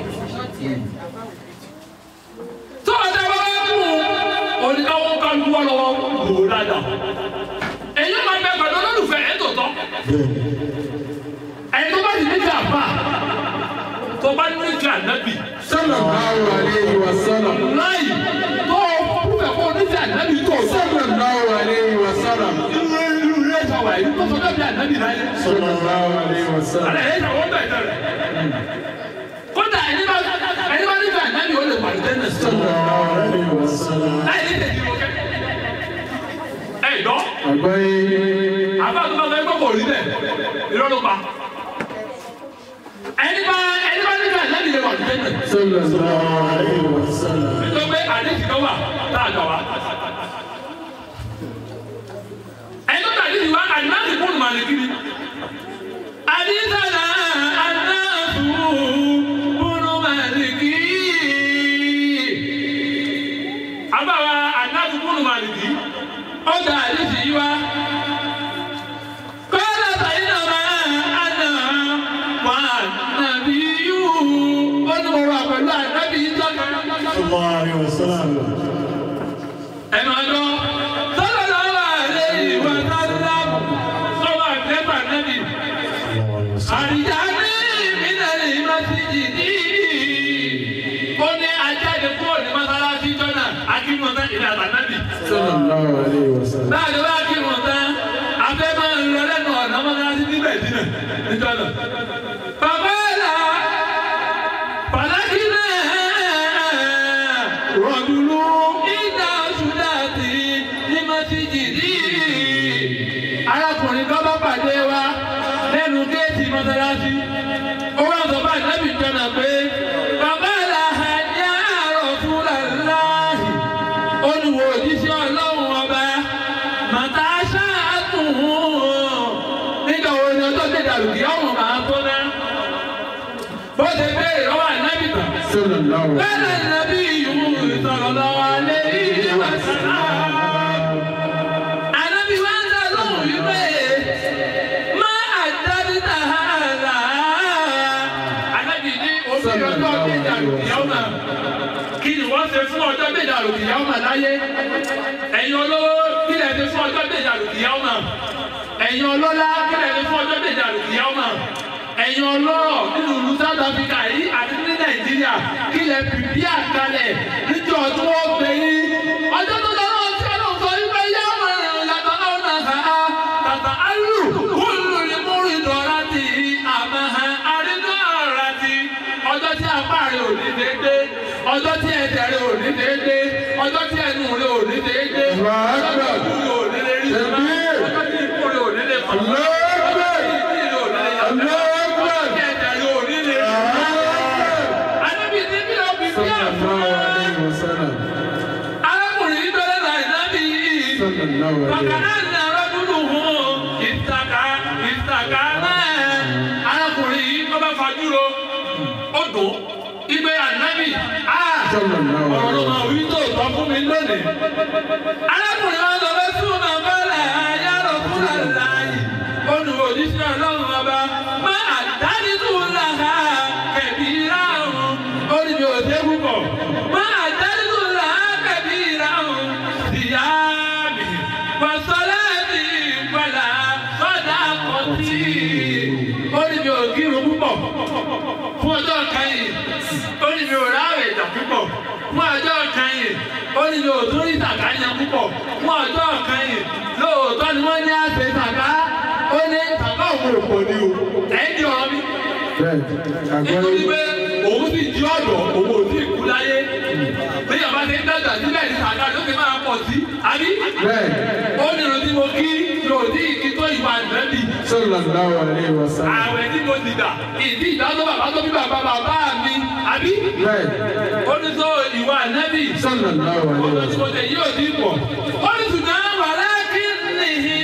tó o dá bá wá mú oníkàwọ́ kálukú wá lọ́wọ́ lò ó dáadáa. èyí máa bẹ pẹ̀lú olólùfẹ́ ẹ̀ tó tọ́. ẹni tó bá ti ní kí àbá tó bá ní kí ànábì sallallahu alayhi wa sallam láì tó o kúrò ẹ̀kọ́ oníṣẹ́ ànábì tó o sọ. sallallahu alayhi wa sallam irú irú ilé ìjọba yìí tó sọ bẹ́ẹ̀ bí ànábì náà yẹ. sallallahu alayhi wa sallam Àlẹ́ yẹn ìjọba ó bẹ̀ tẹ̀ rẹ̀. Kódà ẹni bá ẹni bá nífẹ̀ẹ́ ànábì ó lè pàdé tẹ́lẹ̀ sí. sallallahu alayhi wa sallam Láì ní tẹ̀sí wọn kẹ́. Ẹ dọ́, ẹ̀gbọ́n yín àbá tó bá fẹ́ gbọ́ kò rí bẹ́ẹ̀, irọ́ ló pa. Ẹni bá ẹni bá nífẹ̀ẹ́ ànábì lè pàdé tẹ́lẹ̀. sallallahu alayhi wa sallam Nítorí pé àdéhùn kan wà tá a gbà wá. Ẹni tó tàbí ìwà àdìmáàtì fún màlìkiri. Àdìsànà àdáàtú fún màlìkì. Àbáwa àdáàtú fún màlìkì. Ó dà àdìsí yí wá. Kọ́lá sàyínà máa àná wà nàbí yú. Ó ní mo wà pẹ̀lú ànábì yìí sọ́kàn. sallallahu alayhi wa sallam. sallallahu alaihi wasallam. báyìí wá kí wọn tán afẹ́ máa ń lọ lẹ́nu ọ̀nà mọ́tàlásí níbẹ̀ dínà níjọ́nà. bàbá ẹ̀la pàtàkì náà rọ̀dùnú ìdá ṣúdà tí ní mọ́síjìdì. arákùnrin kan bá pàdé wa lẹ́nu géètì mọ́tàlásí. ó wá sọ bá ìnábì jọ́nà pé bàbá ẹ̀la ẹ̀yà Rasulullahi olùwò òjíṣẹ́ ọlọ́run ọba màtá ṣáàtún nígbà wo ni ọjọ́ tẹ̀ dàrú kí ọmọ máa tó ná. bó ṣe béèrè lọ́wọ́ ànábì tán. sallallahu alaihi bẹ́ẹ̀ ni nàbí yìí sọ̀rọ̀ lọ́wọ́ alẹ́ yìí wá sí i. ànábì wá ń dá lóhùn wípé má àdáni tàhálà. ànábì ní omi ọjọ́ tẹ̀ dàrú kí ọmọ kí ni wọ́n ṣe fún ọjọ́ méjà lòkìyà ọmọ láyé ẹ̀yin olówó kí lè ṣe fún ọjọ́ méjà lòkìyà ọmọ ẹ̀yin ọlọ́lá kí lè ṣe fún ọjọ́ méjà lòkìyà ọmọ ẹ̀yin ọlọ́rọ̀ nínú ìlú South Africa yìí àti ní Nàìjíríà kí lè pìpì àkàlẹ̀ níjọ́ tí wọ́n gbé yín ọjọ́ tó lọ́wọ́ tí wọ́n sọ wípé yá ọmọ rẹ̀ yàtọ̀ náà nà ha tàtà alù kúlù ní múrin dọ̀rá ti àmọ́ ha àrínú ọ̀rá ti ọjọ́ tí apá rẹ̀ ò ní déédéé ọjọ́ tí ẹsẹ̀ rẹ̀ ò ní déédéé ọjọ́ tí ẹnu rẹ̀ ò ní déédéé ọjọ́ tí ojú rẹ̀ ò ní lè rí sọ́mà ọjọ́ tí ikú rẹ̀ ò ní lè fọ́ ọjọ́ tí ìdí rẹ̀ ò ní lè yàtọ̀ ọjọ́ tí ẹsẹ̀ rẹ̀ ò ní lè rí sọ́mà. Ànábì ní bí o fi bí àfúrá. sallallahu alaihi wasallam. Arákùnrin yìí dọ́lẹ́ náà ìnábì yìí. sallallahu alaihi Bàkàrà wasallam. ní arábùnú hàn ìtàkà ìtàkà náà. Arákùnrin yìí bá bá fajúro, ó dùn. Ìgbé ànábì, á sallallahu ọ̀rọ̀ alaihi náà wí tó tọ́ fún mi lónìí. Arákùnrin wa sọ fẹ́ fún bàbá rẹ̀ ayárọ̀ fún àlàyé. Olùwòjíṣẹ́ ọlọ́run ọba má àdánitú làhà kẹ̀bí ráhùn. Ó ní mi ò dé púpọ̀. Má àdánitú làhà kẹ̀bí ráhùn. Ìyá mi, wàsálà mi padà sọ́dà kọ́tì. Ó ní mi ò kírun púpọ̀ fún ọjọ́ kan yìí ó ní mi ò ráwẹ̀ ìjà púpọ̀ fún ọjọ́ kan yìí ó ní mi ò tún rí ìtàkà yan púpọ̀ fún ọjọ́ kan yìí lóòótọ́ ni wọ́n ní àṣẹ ìtàkà ó ní ìtàkà òun ò pọ̀ ní o ẹ̀yìn di ọ̀rọ̀ mi bẹ́ẹ̀ nítorí àgbọ̀yé pé òun sì di ọ̀dọ̀ òun ò sí ìkú láyé bí yàrá ti ń dàgbà síbẹ̀ ní ìtàkà ló ti máa pọ̀ sí àbí bẹ́ẹ̀ ó ní irun tí mo kí yóò sí ìkí tó ìwà ìrẹ́bì sallallahu alaihi wasallam. ààwẹ̀ tí mo ti dà ìdí ìdájọ́ bàbá tó bí bàbá bàbá mi àbí bẹ́ẹ̀ ó ní sọ ìwà nẹ́bì sallallahu alaihi wasallam. olùsọ̀tẹ̀ yóò dín pọ̀ ó ní ṣùgbọ́n wàrà kí nìyí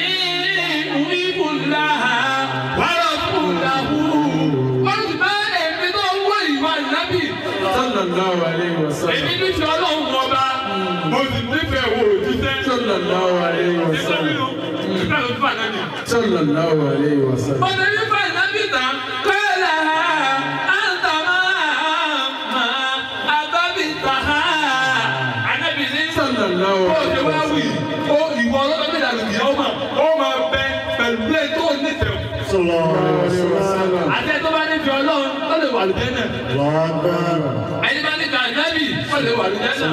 ìbùlà wàrà fúlàhù ó ní ṣùgbọ́n èmi tó ń wọ ìwà nẹ́bì sallallahu alaihi wasallam. èmi nífẹ̀ẹ́ ọlọ́run ọba mo sì nífẹ̀ẹ́ wò òjíṣẹ́ sallallahu alaihi nígbà wasallam. nínú nígbà tó fà náà ni. sallallahu alaihi wasallam. Ọ̀nà nípa ìnábì tán kọ́lá àǹtà máa ma àbábí tà á. Ànábì ní sallallahu bó ṣe alaihi wá wí, wasallam. ó ìwọ ọlọ́dọ̀ bí ìdàlù kìí ọmọ, ó máa bẹ pẹ̀lú plẹ̀ tó nífẹ̀ẹ́. sallallahu alaihi wasallam. Àti ẹ̀ tó bá nífẹ̀ẹ́ ọlọ́run, ó lè wà lùdẹ́ náà. Ẹni bá nífẹ̀ẹ́ ànábì, ó lè wà lùdẹ́ náà.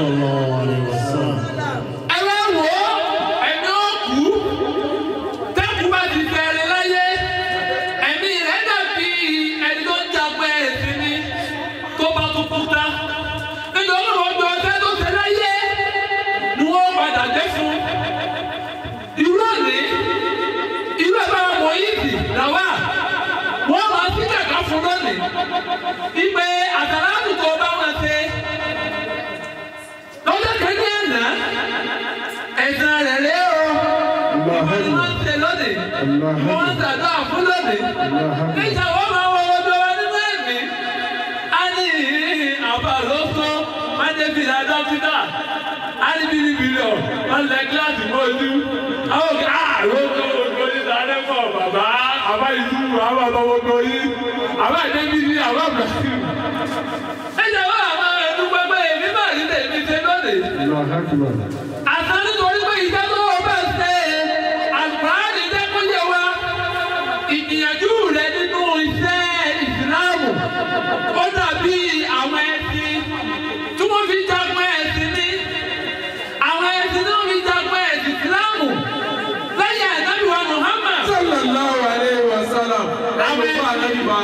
Ẹ wá wò ó, ẹni ó kú, tẹ́kù bá ti fẹ́rẹ̀ láyé, ẹ̀mí rẹ̀ dàbí ẹni tó ń jagun ẹ̀sìn ni tó bá tó kú tá. Nítorí wọn gbọ́ ọjọ́ tó ṣe láyé ni wọ́n padà dé fún. Irú òní, irú ẹ̀ bá wọn mọ̀ yìí sì làwà. Wọ́n máa sí kàkà fún lónìí. Ìpè àtàlátù tó bá wọn ṣe. Lọ́jọ́ kẹ́kẹ́ àná, ẹ̀sán rẹ̀ rẹ̀ o. Ìwọ ni wọ́n ń ṣe lónìí. Wọ́n ń ṣàdúrà fún lónìí. Níta wọ́n máa wọ ọdọ wa nínú ẹ̀mí. A ní àbá ló sọ, wọ́n dé bí ìlà dókítà. A ní bìrìbìrì ọ̀, wọ́n lẹ kíláàsì mọ́ ojú. Àwọn òkè àárò tó gbogbo yìí dáadé pọ̀ bàbá. Àbá ìdúró, àbá àbá gbogbo yìí. Àbá ìdébí ní àbá Ibrahim. Ẹ jẹ́ wọ́n àwọn ẹ̀dú gbẹgbẹ́ èmi máa rí tèmi ṣe lónìí Allahu akbar. àtàn nítorí pé ìjẹ́ tó o bá ṣe àlùfáàní dẹ́kúnjẹ wa ìgbìyànjú rẹ nínú iṣẹ́ ìsìláàmù ó dàbí àwọn ẹṣin tí wọ́n fi jagun ẹ̀sìn ní àwọn ẹṣin tí wọ́n fi jagun ló fún àná nípa.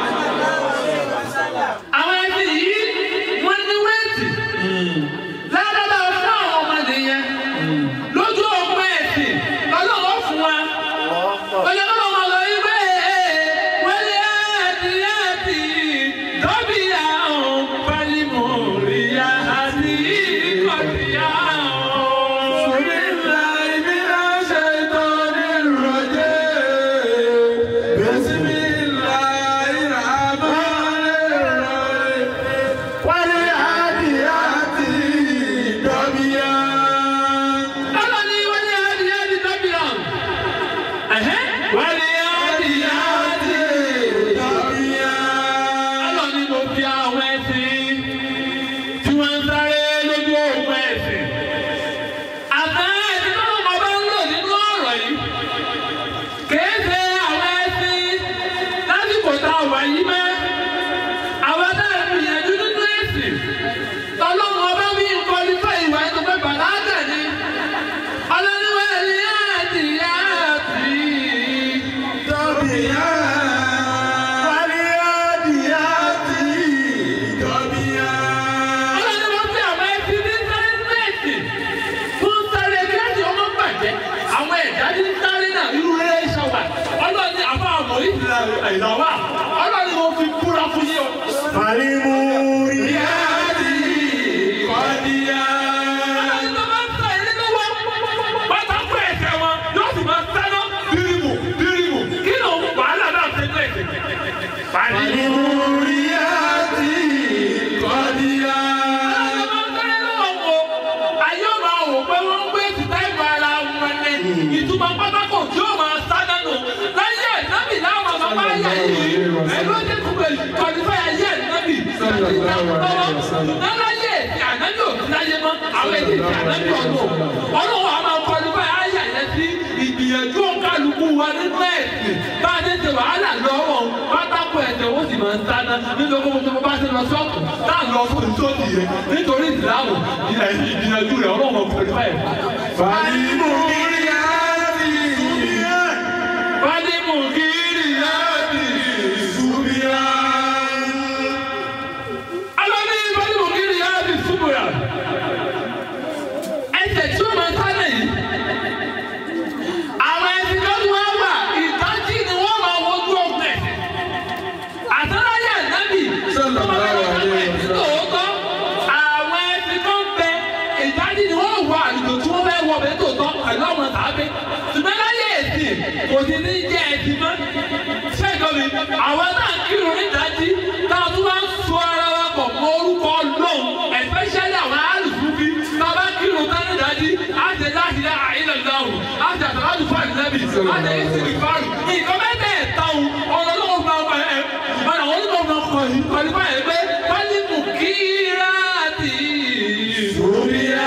àwọn ẹbí yìí wọ́n ní wéètì ládàbà fún àwọn ọmọdé yẹn lójú ọgbọ́n ẹ̀sìn ọlọ́wọ́ fún wa ọlọ́wọ́ wọn lọ ibẹ̀ wọlé àti àti dọ́bí àwọn pálímù ríya àti ìkọ̀díyà àwọn. ọlọ́ni wọlé àti àti dọ́bí àwọn. wọlé àti àti ọlọ́ni mo fi àwọn ẹ̀sìn tí wọ́n ń sáré lójú ogun ẹ̀sìn. àtàn ẹ̀sìn tó lọ́mọ bá ń lò nínú ọ̀rọ̀ yìí. kìí ṣe àwọn ẹ̀sìn lásìkò tá a wà yìí mẹ́. àwọn tá a gbìyànjú nínú ẹ̀sìn. tọ́lọ́mọ bá wí nǹkan nípa ìwà ẹ̀ tó fẹ́ bàlágà ni. ọlọ́ni wọlé àti àti ọlọ́ni wọ́n fi àwọn ẹtí ní sẹ́ńtẹ̀ẹ̀tì fún sáré kíláàsì ọmọ bàjẹ́ àwọn ẹ̀dá ní sáré náà irú rẹ̀ ṣọwà ọlọ́ni àbá àmọ́ ìlà ìlàwà ọlọ́ni mo fi búra fún yín o. ọlọ́ni tó bá ń sọ ilé tó wá pátákó ẹ̀sẹ̀ wọn yóò sì máa sáná bírímù bírímù kí ló ń wàhálà náà ṣe tó ẹ̀sẹ̀. pàdé ìtumọ̀ pátákó tí ó máa sá dánù láyé ẹ̀nábì láwọn bàbá ayé yìí ẹ̀rọ ní kúkẹ́ kọ́lífẹ́ ayé ẹ̀nábì láláyé ànábì òtún láyé mọ́ àwọn èdè tí ànábì ọ̀dọ́ ọlọ́wọ́ a máa kọ́lífẹ́ ayé yẹn sí ìgbìyànjú kálukú wa nínú ẹ̀sìn bá a dé ṣe wàhálà lọ́wọ́ pátákó ẹ̀sẹ̀ ó sì máa ń sáná nínú owó tó bá ṣe lọ sọ́ọ̀kù tá à ń lọ fún ìtòsí yẹn nítorí ìsìláàmù ìgbìyànjú rẹ̀ ọlọ́wọ́ kọ́lífẹ́ ẹ̀. Fádímù kiri láti ìsúbíà. Alọ́ní Fádímù kiri láti ìsúbíà. Ẹsẹ̀ tí ó máa sálẹ̀ yìí. Àwọn ẹni tó ń wá wà ìtọ́jú ni wọ́n máa wojú ọ̀gbẹ̀. Àtàláyé ànábì tó máa bá wọn sálẹ̀ nítòótọ́. Àwọn ẹni tó ń bẹ ìtọ́jú ni wọ́n wọ àlùkò tí wọ́n fẹ́ wọ bẹ́ẹ̀ tòótọ́ pẹ̀lú ọmọ tàbí. Ṣùgbọ́n láyé èsì kò sí ní jẹ́ ẹtì mọ́. Ṣẹ́gun mi, àwọn náà kírun nídàájí táwọn tó bá ń so ara wa pọ̀ mọ́ orúkọ lóhùn especially àwọn alùpùpù bàbá kírun tán nídàájí á ṣe láti dá àìlẹ̀ dáhùn á ṣe àtàlájú fún àìlẹ́bì á ṣe ìsìnkú fáàrù. Nǹkan mẹ́tẹ̀ẹ̀ta o, ọ̀rọ̀ lọ́wọ́ máa ń bá ẹ̀ ọ̀nà wọn ló máa kọ̀ yìí pẹ̀lú báyìí pé pálímù kíráàtì ìṣòríyá.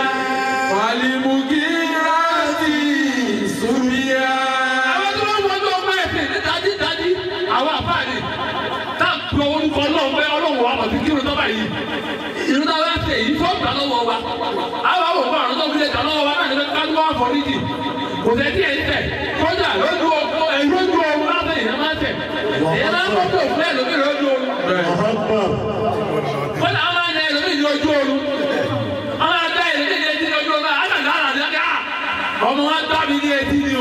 àwọn tó wọ́n wọ́n tó gbé ẹ̀sìn ní dájí dájí àwọn àfáàní tá a gbọ́ orúkọ ọlọ́run pé ọlọ́run wa mọ̀ sí kírun tó báyìí irú tá a bá ṣe èyí fọ́ gbà lọ́wọ́ wa àwọn àwọn òkú àrùn tó fi lè gbà lọ́wọ́ wa náà ní pé ká ló wà fọ́níjì kò tẹ́ tí ẹ̀ ń tẹ̀ kọjá lójú ọkọ ẹ̀ lójú ọrùn láti ìyẹn máa tẹ̀ ìyẹn máa ń fọ́ tó fún ẹ̀ lómi lójú ọrùn kọjá àwọn máa ń ẹ̀ lómi lójú ọrùn àwọn àgbà ẹ̀ lómi lójú ọrùn àgbàdo àràdé ọmọ wa gbá mi ní etí ni o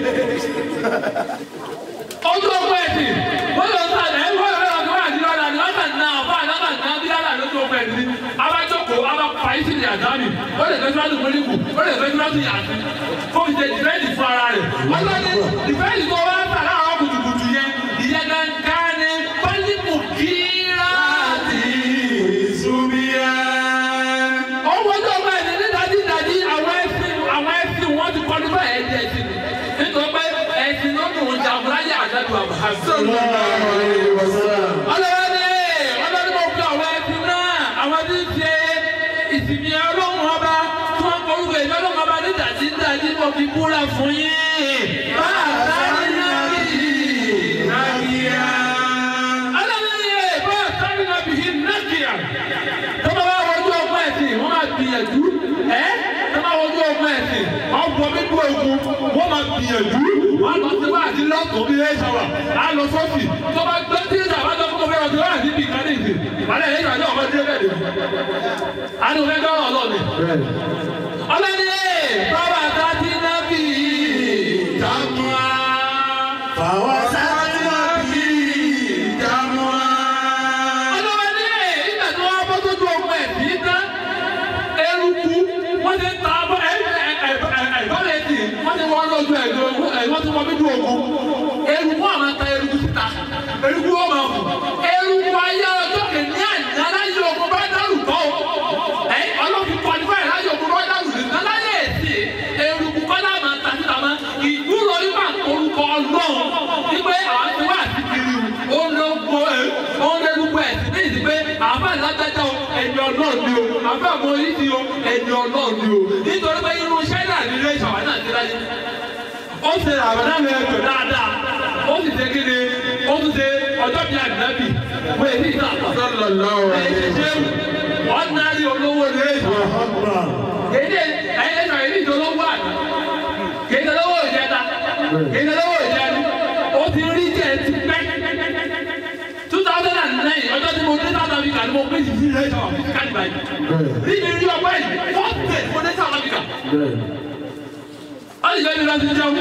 ojú ọgbọ ẹsìn wọn lọ sá ẹ wọn lọ lọ wá ní ọ̀la ni wọn kàn ná ọba àlámà ná bí yàrá lójú ọgbọ ẹsìn abájọkọ abá fàyí sí ní àdámì ó lè fẹ́ síwájú mọ́lẹ́kù ó lè fẹ́ síwájú yàtí ó fi ṣe dìfẹ́ǹdì fún ara rẹ̀ wọ́n lọ ní dìfẹ́ǹdì tó wá sà láwọn kùtùkùtù yẹn ìyẹn gangan ni pálímù kíláàsì owó tó ọgbà ẹ̀sìn ní dájídájí àwọn ẹ̀sìn àwọn ẹ̀sìn wọn ti kọ́ nípa ẹ̀jẹ̀ ẹ̀sìn nítorí pé ẹ̀sìn ló mú un jagun láyé àdájọ́ àbúrò. ọlọ́wọ́dé ọlọ́dún mo fi àwọn ẹ̀sìn náà àwọn tí ń ṣe ìsinmi ọlọ́run ọba tí wọ́n forúkọ ìlú ọlọ́run ọba ní dájídájí mo fi búra fún yín. bàbá nàbí ọlọ́wọ́dé bàbá sáré nàbí nàkìyà tó bá wà wọ́n tó ọgbọ́n ẹ̀sìn wọ́n máa gbìyànjú ẹ́ tó bá wọ́n tó ọgbọ́n ẹ̀sìn ọgbọ́n mi dúró ogun wọ́n máa gbìyànjú wọ́n lọ sí wá àti lọ́tọ̀ bí ẹ ṣàwà á lọ sọ́ọ̀tì tó bá gbé tí ìjà bá dọ́ fún ọmọ ẹ̀rọ tí wọ́n àti bí ìkànnì ìsìn wàlẹ̀ ẹ̀yìn ìrìnàjò ọmọ tí ó bẹ̀rẹ̀ á ní òfin dọ́rọ̀ ọlọ́ọ̀ni. ọlọ́ni ẹ̀ bàbá ta ti ná bí ìjàmùá. ọlọ́ni ẹ̀ ìgbà tí wọ́n bọ́ sójú ọmọ ẹ̀ sí tán eruku wọ́n ti ta bọ́ ẹ̀ ẹ̀ ẹ̀ ẹ̀ bọ́lẹ̀ tì wọ́n ti wọ́n lọ́jọ́ ẹ̀ ẹ̀ wọ́n ti wọ́n bí ju ogun eruku àwọn ta eruku síta eruku wọ́n máa kù eruku ayé ọjọ́ kìíní àná láyé ogun bá dárú tọ́ o ẹ̀ ọlọ́fin kọ́ni báyìí láyé ogun bá dárú nìkan láyé èsì eruku kọ́lá máa ta síta máa ìdúró nípa orúkọ ọlọ́run wípé àwọn ti wá àti kiri o ó ń lọ gbọ́ ẹ̀ ó ń lẹ́nu gbọ́ ẹ̀ sí ní ìdí pé àbá ìlájájá o ẹni ọlọ́run ni o àbá àmọ́ oríṣi o ẹni ọlọ́run ni o nítorí pé irú ṣẹ́dá ní ilé ìṣàwá náà ti láyé ó ṣe àbàdàn rẹ̀ tó dáadáa ó sì ṣe kéde ó tún ṣe ọjọ́ bíi àdínábì wọ́n èyí ìta sallallahu èyí alaihi ṣe ọ̀nàrí olówó rẹ̀ kéde ẹ̀yẹ́ sọ èyí ìjọ olówó àná kéde olówó ìjẹta kéde olówó ìjẹni ó ti rí jẹ́ ti pẹ́ two thousand and nine ọjọ́ tí mo dé South Africa ni mo pè sí sí ilé ìjọba fífíkàlì báyìí níbi rí ọgbẹ́ yìí fourth day mo dé South Africa ó sì jẹ́ ibi láti jẹun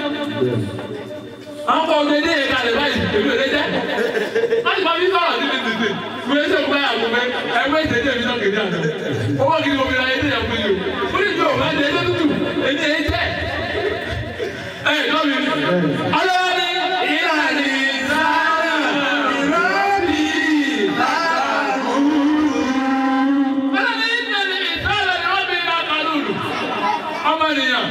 àwọn kọ́ ọdún ilé ìka rẹ̀ báyìí èmi ò lè jẹ́ wọ́n ti máa fi sọ̀rọ̀ sí mi tètè mi ò ṣe gbá àgbo mẹ́ ẹgbẹ́ ìtẹ̀jẹ́ mi náà kéde àná owó kí ni mo fi ra ẹdí ẹ̀kú yìí o ó ní ìjọ òun ẹni ẹjọ́ tútù ẹni ẹ̀yìn jẹ́ ẹ̀ lọ́mi ọlọ́wọ́ ní ìlànà ìsára ìrọ́bì ọlọ́ni ìlànà ìsára ìrọ́bì lákàlùlù ọmọ nìyàn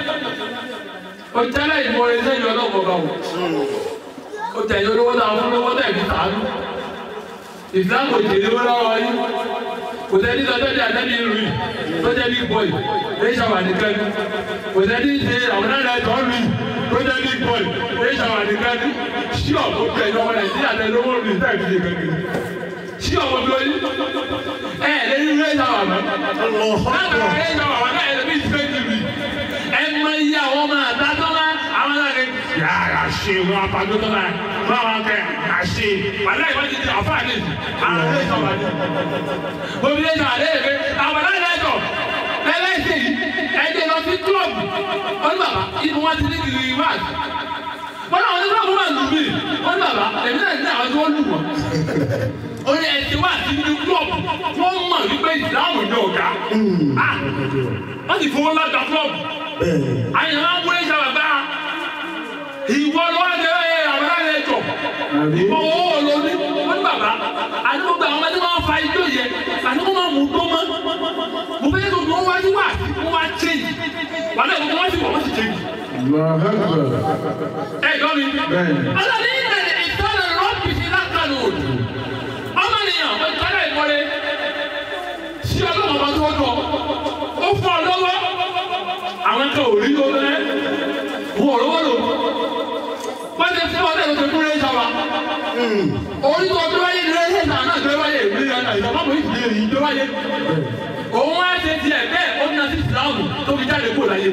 o tẹ́lẹ̀ ìmọ̀ ẹsẹ̀ yọ lọ́wọ́ bá wò o tẹ̀lé olówó náà fún lọ́wọ́ náà fi tàánú ìsìlámù òjèlé wọn lọ́wọ́ yìí kò tẹ́lẹ̀ sọ tẹ́lẹ̀ àtẹ́lẹ̀ ìlú yìí tó jẹ́ big boy lè ṣàwà nìkan ní kò tẹ́lẹ̀ ṣe àwọn náà lẹ́tọ̀ ọ́ lùyìí tó jẹ́ big boy lè ṣàwà nìkan ní ṣí ọ̀pọ̀ tẹ̀ ìjọba nàìjíríà tẹ̀ lówó lùyìí tẹ̀ fi ṣe kankan ṣí ọ̀pọ̀ bí oyin ẹ̀ lẹ́yìn lè ṣàwà mọ́ látara lè ṣàwà wọn náà ẹ̀ bí ṣe ẹ mọ iye àwọn ọmọ àtàtọ́ máa àwọn náà ní. yàrá ṣe wọn apàdé tó máa wọn àwọn kẹ àṣe wàlẹ́ ìwọ́n ti di àfáà ní àwọn ilé ìjọba ní. omi ilé ìjọba lè rè àwọn náà lè jọ ẹlẹ́sìn ẹ̀jẹ̀ lọ sí kílọ̀bù wọn ní bàbá ibi wọn ti ní kiri wáàdì wọn náà wọn ní kílọ̀bù máa lù mí wọn ní bàbá èmi náà ní àwọn tí wọ́n lù wọ́n ó ní ẹ̀sìn wá sí ní kílọ̀bù wọ́n mọ̀ wípé ìdáhùn ní ọ̀gá wọ́n sì fowó láta kílọ̀bù àyàn máa ń wọlé sábà bá ìwọ ló wá jẹ ẹ àwọn ará ẹjọ ìwọ owó ló ní wọn ní bàbá àti gbogbo àwọn ọmọdé máa ń fa ijó yẹ àti wọn máa mú tó mọ mo fẹ́ kó wọn wájú wá wọn wá change wàhálà ìwọ wọn sì wọ wọn sì change. ẹ jọ mi ọlọ́ni ìtẹ̀lẹ̀ ìtọ́lẹ̀ rọ́ọ̀bì sí lákàlù òdù ọmọ nìyàn ó tẹ́lẹ̀ ìmọ̀lẹ̀ sí ọlọ́mọ bá tó dọ̀ ó fọ́ ọ lọ́wọ́ àwọn kan ò rí lórí ẹ wọn ò lówó lò wọ́n ti fún ọdẹ lóṣù fún ẹ̀ṣọ́ wa orí tó tó wáyé ní ẹ̀ṣẹ̀ náà náà tó wáyé ìlú ìyànà ìjọba mọ̀ ìdílé rí tó wáyé òun wá ṣe tiẹ̀ bẹ́ẹ̀ ó ní àti ìsìláàmù tó fi jáde kó láyé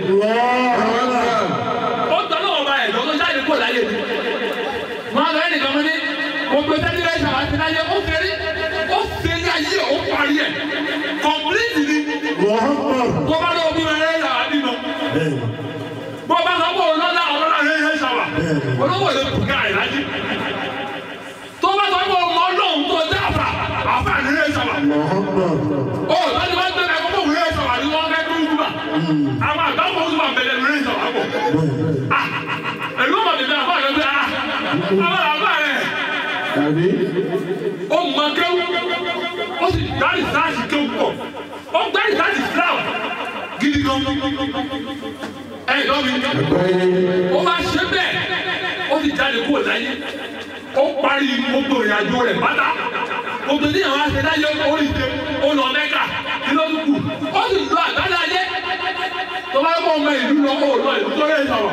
ó tọ́ lọ́wọ́ bá ẹ̀ lọ́wọ́ jáde kó láyé wọn lọ ẹnìkan mọ́ ní gbogbo tẹ́lẹ̀ ẹ̀ṣọ́ wa ti láyé ó fẹ́rí ó fẹ́rí ayé ó parí ẹ̀ kọ̀m̀pìlìtì ni tó bá lọ́wọ́ bí wọn ẹ̀ṣọ́ wa bímọ bó bá sọ pé olóńgbà ọlọ́lá rẹ̀ yẹn ṣàwà olówó lè kú ká ìlàjì tó bá sọ pé ọmọ ọlọ́run tó dé àfà àfà ní yẹn ṣàwà ó lọ́dún bá gbẹ̀rẹ̀ kókó wù yẹn ṣàwà ní wọ́n fẹ́ tó ń gbà àwọn àgbàpọ̀ ń gbà bẹ̀rẹ̀ ní yẹn ṣàwà pọ̀ ẹ̀lú ọmọ bìbí àfà rẹ̀ bí a àwọn àfà rẹ̀ ó mọ kéwù ó sì dárí sáàsì kéwù pọ̀ ó dárí sáàsì Islam gidi gan ẹ lọ mi ó máa ṣe bẹ́ẹ̀ ó ti jáde kúrò láyé ó parí gbogbo ìrìnàjò rẹ̀ pátá gbogbo ní àwọn aṣẹ láyé orí ṣe ó lọ mẹ́kà kí ló tún kù ó sì lọ àgbádá ayé tó bá kọ́ ọmọ ìlú lọ ó lọ ìlú tó lè sọ̀rọ̀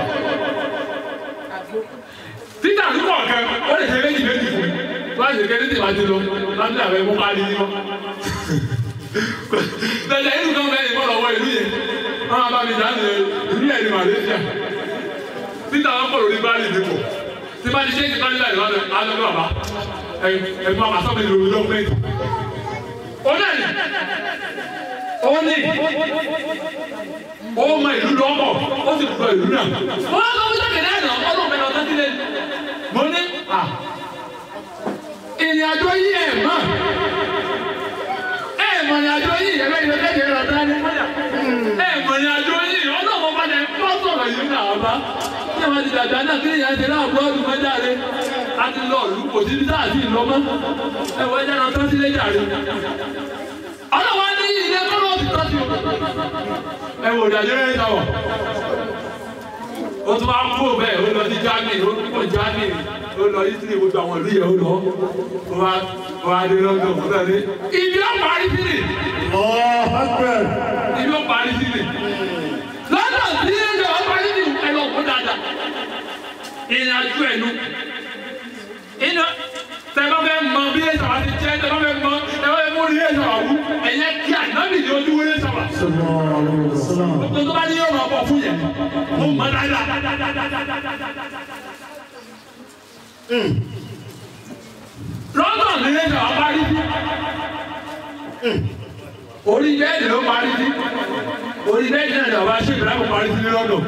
títà ní kọ̀ọ̀kan ó lè ṣe méjì méjì fún mi tó bá ṣe kéde tí ìbá ti lọ láti àwọn ẹ̀mú parí ní wọn. lẹ́yìn ìlú kan bẹ́ẹ̀ ni wọ́n lọ wọ ìlú yẹn wọ́n máa bá mi dá ní ìlú yẹn ní Malaysia títà wọn kọ̀ lórí báyìí nípò tí bá ti ṣe é ti báyìí láì lọ́dọ̀ alọ́dọ̀ bàbá ẹ̀gbọ́n àbá sọ́mi lórí lọ́gbẹ́ntì. ó náà ní ó ní ó mọ ìlú lọ́mọ ó sì gbọ́ ìlú náà. wọ́n á lọ sí ọ̀kẹ́dẹ́ àná ọlọ́run bẹ̀rẹ̀ ọ̀tá sílẹ̀ mo ní à ìrìn àjò yìí ẹ̀ mọ̀ ẹ̀ mọ̀ ìrìn àjò yìí ẹ̀rọ ìlú kẹ́kẹ́ rẹ̀ ọ̀tá ní mọ́jà ẹ̀ mọ̀ ìrìn àjò yìí ọlọ́run bá dẹ̀ kọ́ sọ̀rọ̀ yìí náà ọba ní àwọn ìdàgbà náà kí nìyẹn ti náà bọ́ọ̀lù mọ́jáde láti lọ ìlú kò sí bí sáà sí ìlọ́mọ́ ẹ̀wọ̀ ẹ̀jẹ̀ náà tán sílé jàre ọlọ́wọ́ ní ilé kọ́lọ́ ti tọ́jú ẹ̀wọ̀ ìdájọ́ yẹn sáwọ̀ ó tún máa ń kó bẹ́ẹ̀ ó lọ sí Germany ó kó Germany ó lọ Italy gbogbo àwọn ìlú yẹn ó lọ ó wá ó wá dé London ó náà ní ibi ó parí sí ni ibi ó parí sí ni London sí ilé ó parí sí ni ẹ lọ kó dáadáa ìrìn àjò ẹnu inú tẹ́lá fẹ́ mọ bí ẹ sọ̀rọ̀ ti jẹ́ tẹ́lá fẹ́ mọ tẹ́lá fẹ́ mú ní ẹ sọ̀rọ̀ wú ẹ̀yẹ kí ànábì ní ojú wọlé sọ̀rọ̀ gbogbo tó bá ní yóò máa bọ̀ fún yẹn ó mọ dáadáa. London ní ẹ sọ̀rọ̀ parí sí orí bẹ́ẹ̀dì ló parí sí orí bẹ́ẹ̀dì náà ni ọba ṣé ìbílẹ̀ kò parí sí ní London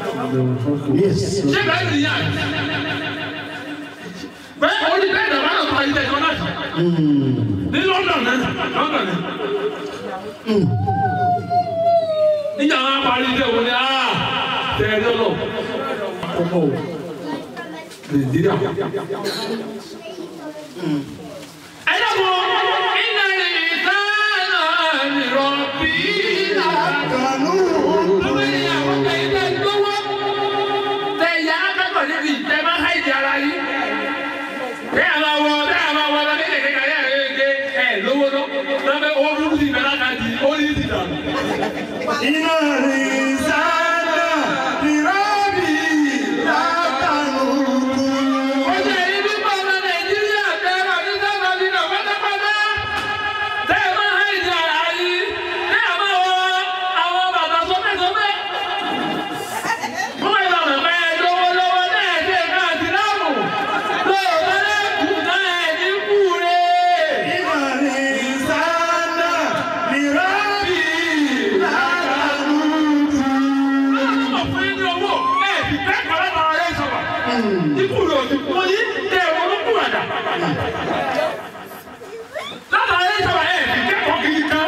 ṣé ìbílẹ̀ nìyà bẹ́ẹ̀ orí bẹ́ẹ̀ dàbá náà parí tẹ̀sán náà sí. ní London náà London ni. níjà wọn parí tẹ̀ wọ́n ni aa tẹ̀lé lọ. ọmọ o Nàìjíríà. ẹ dàbọ̀ iná ní ìtàn ìrọ̀bì ìlànà. ọmọ ìyàwó tẹ̀lé gbówó. tẹ̀yà akẹ́kọ̀ọ́ níbi ìtẹ́ máa ń háìdì ara yìí bẹ́ẹ̀ a máa wọ bẹ́ẹ̀ a máa wọ ọlọ́dún kékeré kan yẹ́ ẹ̀ ẹ̀ ẹ̀ lówó lọ lọ́bẹ̀ owó burúkú ti bẹ̀rẹ̀ ká di ó ní ti dànù. Iná ní sáádà ìrọ́bì látàlùkù. ó jẹ́ èyí nípa ọmọ nàìjíríà tẹ́lẹ̀ ní sábà nínú pátápátá tẹ́ ẹ máa hàn ìjà ara yìí tẹ́ ẹ máa wọ àwọn bàbá sọ́mẹ́sọ́mẹ́. wọ́n yọ ọ̀nà pẹ́ lówó lọ́wọ́ náà ẹ̀ ṣe káàdì láàmú lóòótọ́ lẹ́kùn náà ẹ̀ ní kúure. Iná ní sáádà ìrọ́bì látàlùkù. ọ̀fun ní owó ẹ̀ fi kẹ́kọ̀ọ́ látara rẹ̀ sọ̀rọ̀. Ikú rẹ̀ ò ti kú ní tẹ ẹ̀wọ̀n ló kú àdá. Látara rẹ̀ sọ̀rọ̀ ẹ̀ fi kẹ́kọ̀ọ́ kiri kan.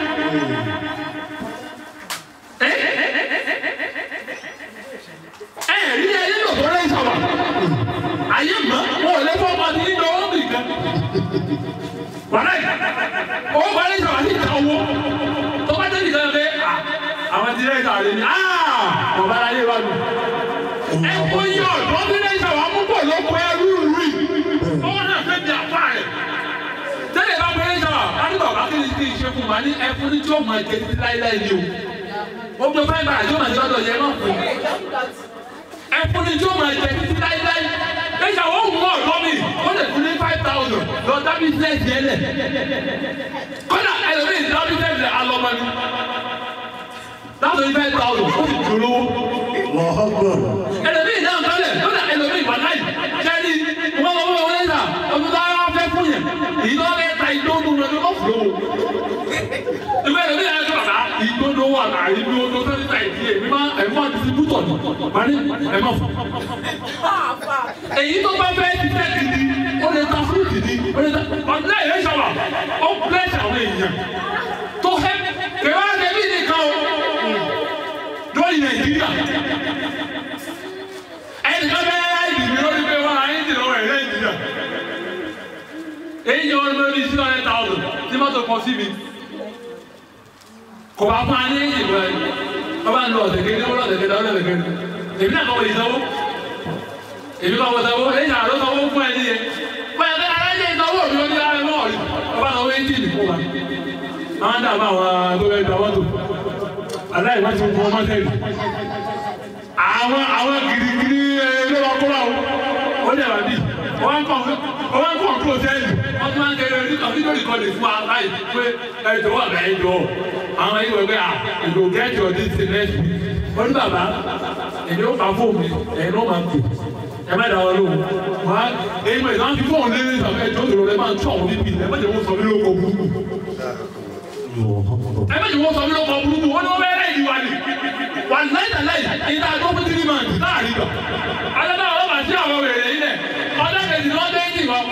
Ẹ rí ẹyẹ lò tó rẹ̀ sọ̀rọ̀. Ayé mọ́, wọn ò lè fọ́ ọmọ ní ìjọ wọn bì kan. Wàlá yìí, ó wà ní sọ̀rọ̀ àti ìta owó. Tó bá dé nìkan pé àwọn ti rẹ̀ sọ̀rọ̀ ní ọ̀bá ayé wa nù ẹ̀kọ́ yìí ọ̀dọ́ bí lẹ́yìn sọ̀rọ̀ amúgbò ló kọ ẹrú rí ọwọ́ náà fẹ́ di àpá rẹ̀ tẹ́lẹ̀ bá pẹ́lẹ́ sọ̀rọ̀ adúgbò bá kí ni kí n ṣe fún wa ní ẹkún ní tí ó máa jẹ títí láíláí ni o ó gbé fẹ́ bàrà tí ó máa jẹ lọ́dọ̀ yẹn náà fún ẹkún ní tí ó máa jẹ títí láíláí lẹ́yìn àwọn òun mọ̀ ọ̀dọ́ mi ó lè fún ní five thousand lọ dá bísíǹsì yẹn lẹ̀ kọ́dà ẹlòmíì dá bísíǹsì alọ́mọ ni láti five thousand ó sì dúró ẹlòmíì náà kálẹ̀ lọ́dà ẹlòmíì wà láì kẹ́ni wọ́n wọ́n wọ́n wọ́n lẹ́sà ọdún tó ara fẹ́ fún yẹn ìlú ọ̀rẹ́ ta ìdóńdó rẹ̀ ló fún un. ìgbà ẹlòmíì náà sọ̀rọ̀ ká ìdóńdó wà náà ìlú ọdún tó ti ta ìdí èmi máa ẹ̀fọ́ distributọ̀ ni wọ́n ní ẹ̀mọ́ fún. èyí tó bá fẹ́ ti tẹ́ ti di ó lè ta fúrúùtì ni ó lè ta ọ̀dọ́ ìyẹn sọ̀rọ̀ ó pẹ́ẹ́sì àwọn èèyàn tó fẹ́ kẹwàá kẹbí nìkan o lórí Nàìjíríà ẹnìkan bẹ́ẹ̀ ìdìbò lórí pé wọ́n ayé ti lọ́wọ́ ẹ̀rẹ́ ìdìbò. èyí ni wọ́n lọ bí six hundred thousand tí mọ́tò kọ sí mi. kò bá fún ayé ìdìbò ẹ̀ wọ́n bá ń lo ọ̀sẹ̀ kékeré wọ́n lọ́sẹ̀ kékeré ọ̀sẹ̀ kékeré. èmi náà kọ́ wọlé sanwó. èmi kọ́ wọlé sanwó èyí náà ló sanwó fún ẹni yẹn. wọ́n yẹ kí alájẹ ìsanwó mi ó ní ara ẹ̀mọ́ ọ̀rí. wọ́n bá sanwó ẹ́ńjìnì fún wa. àwọn dàbọ̀ àwọn tó fẹ́ gba mọ́tò. aláìwá ti fún ọmọ tẹ́lẹ̀ àwọn àwọn girigiri ló wà kó báwo ó lè wà bí wọ́n kọ́ wọ́n kọ́ kúrò sẹ́yìn wọ́n tún máa ń kẹ́rẹ́ orí kan nítorí kan lè fún wa láì pé ẹjọ́ wà bẹ́ẹ̀ jọ àwọn ẹ̀yìn wẹ̀ pé à ìlò gẹ́ẹ̀tì ọ̀dí ti nẹ́ẹ̀sì wọ́n ní bàbá èmi ó fa fóònù mi ẹ̀yin náà máa ń pè ẹ má dá wọn lóhùn wá èyí mọ̀ ìdáhùn fi fóònù lé ní ìsàfẹ́ ẹjọ́ ìṣòro rẹ máa ń tún àwọn níbi ẹ má jẹ́ wọ́n sọ mí lóko burúkú ẹ má jẹ́ wọ́n sọ mí lóko burúkú wọ́n ní wọ́n bẹ́ẹ̀ lẹ́yìn wa ni wà láìda láì ìdá àgọ́ fún tìrì máa dùn láàrin gbà alẹ́ ọlọ́pàá sí àwọn wèrè yìí lẹ̀ ọjọ́ kejì ni wọ́n dé ní ìwọ.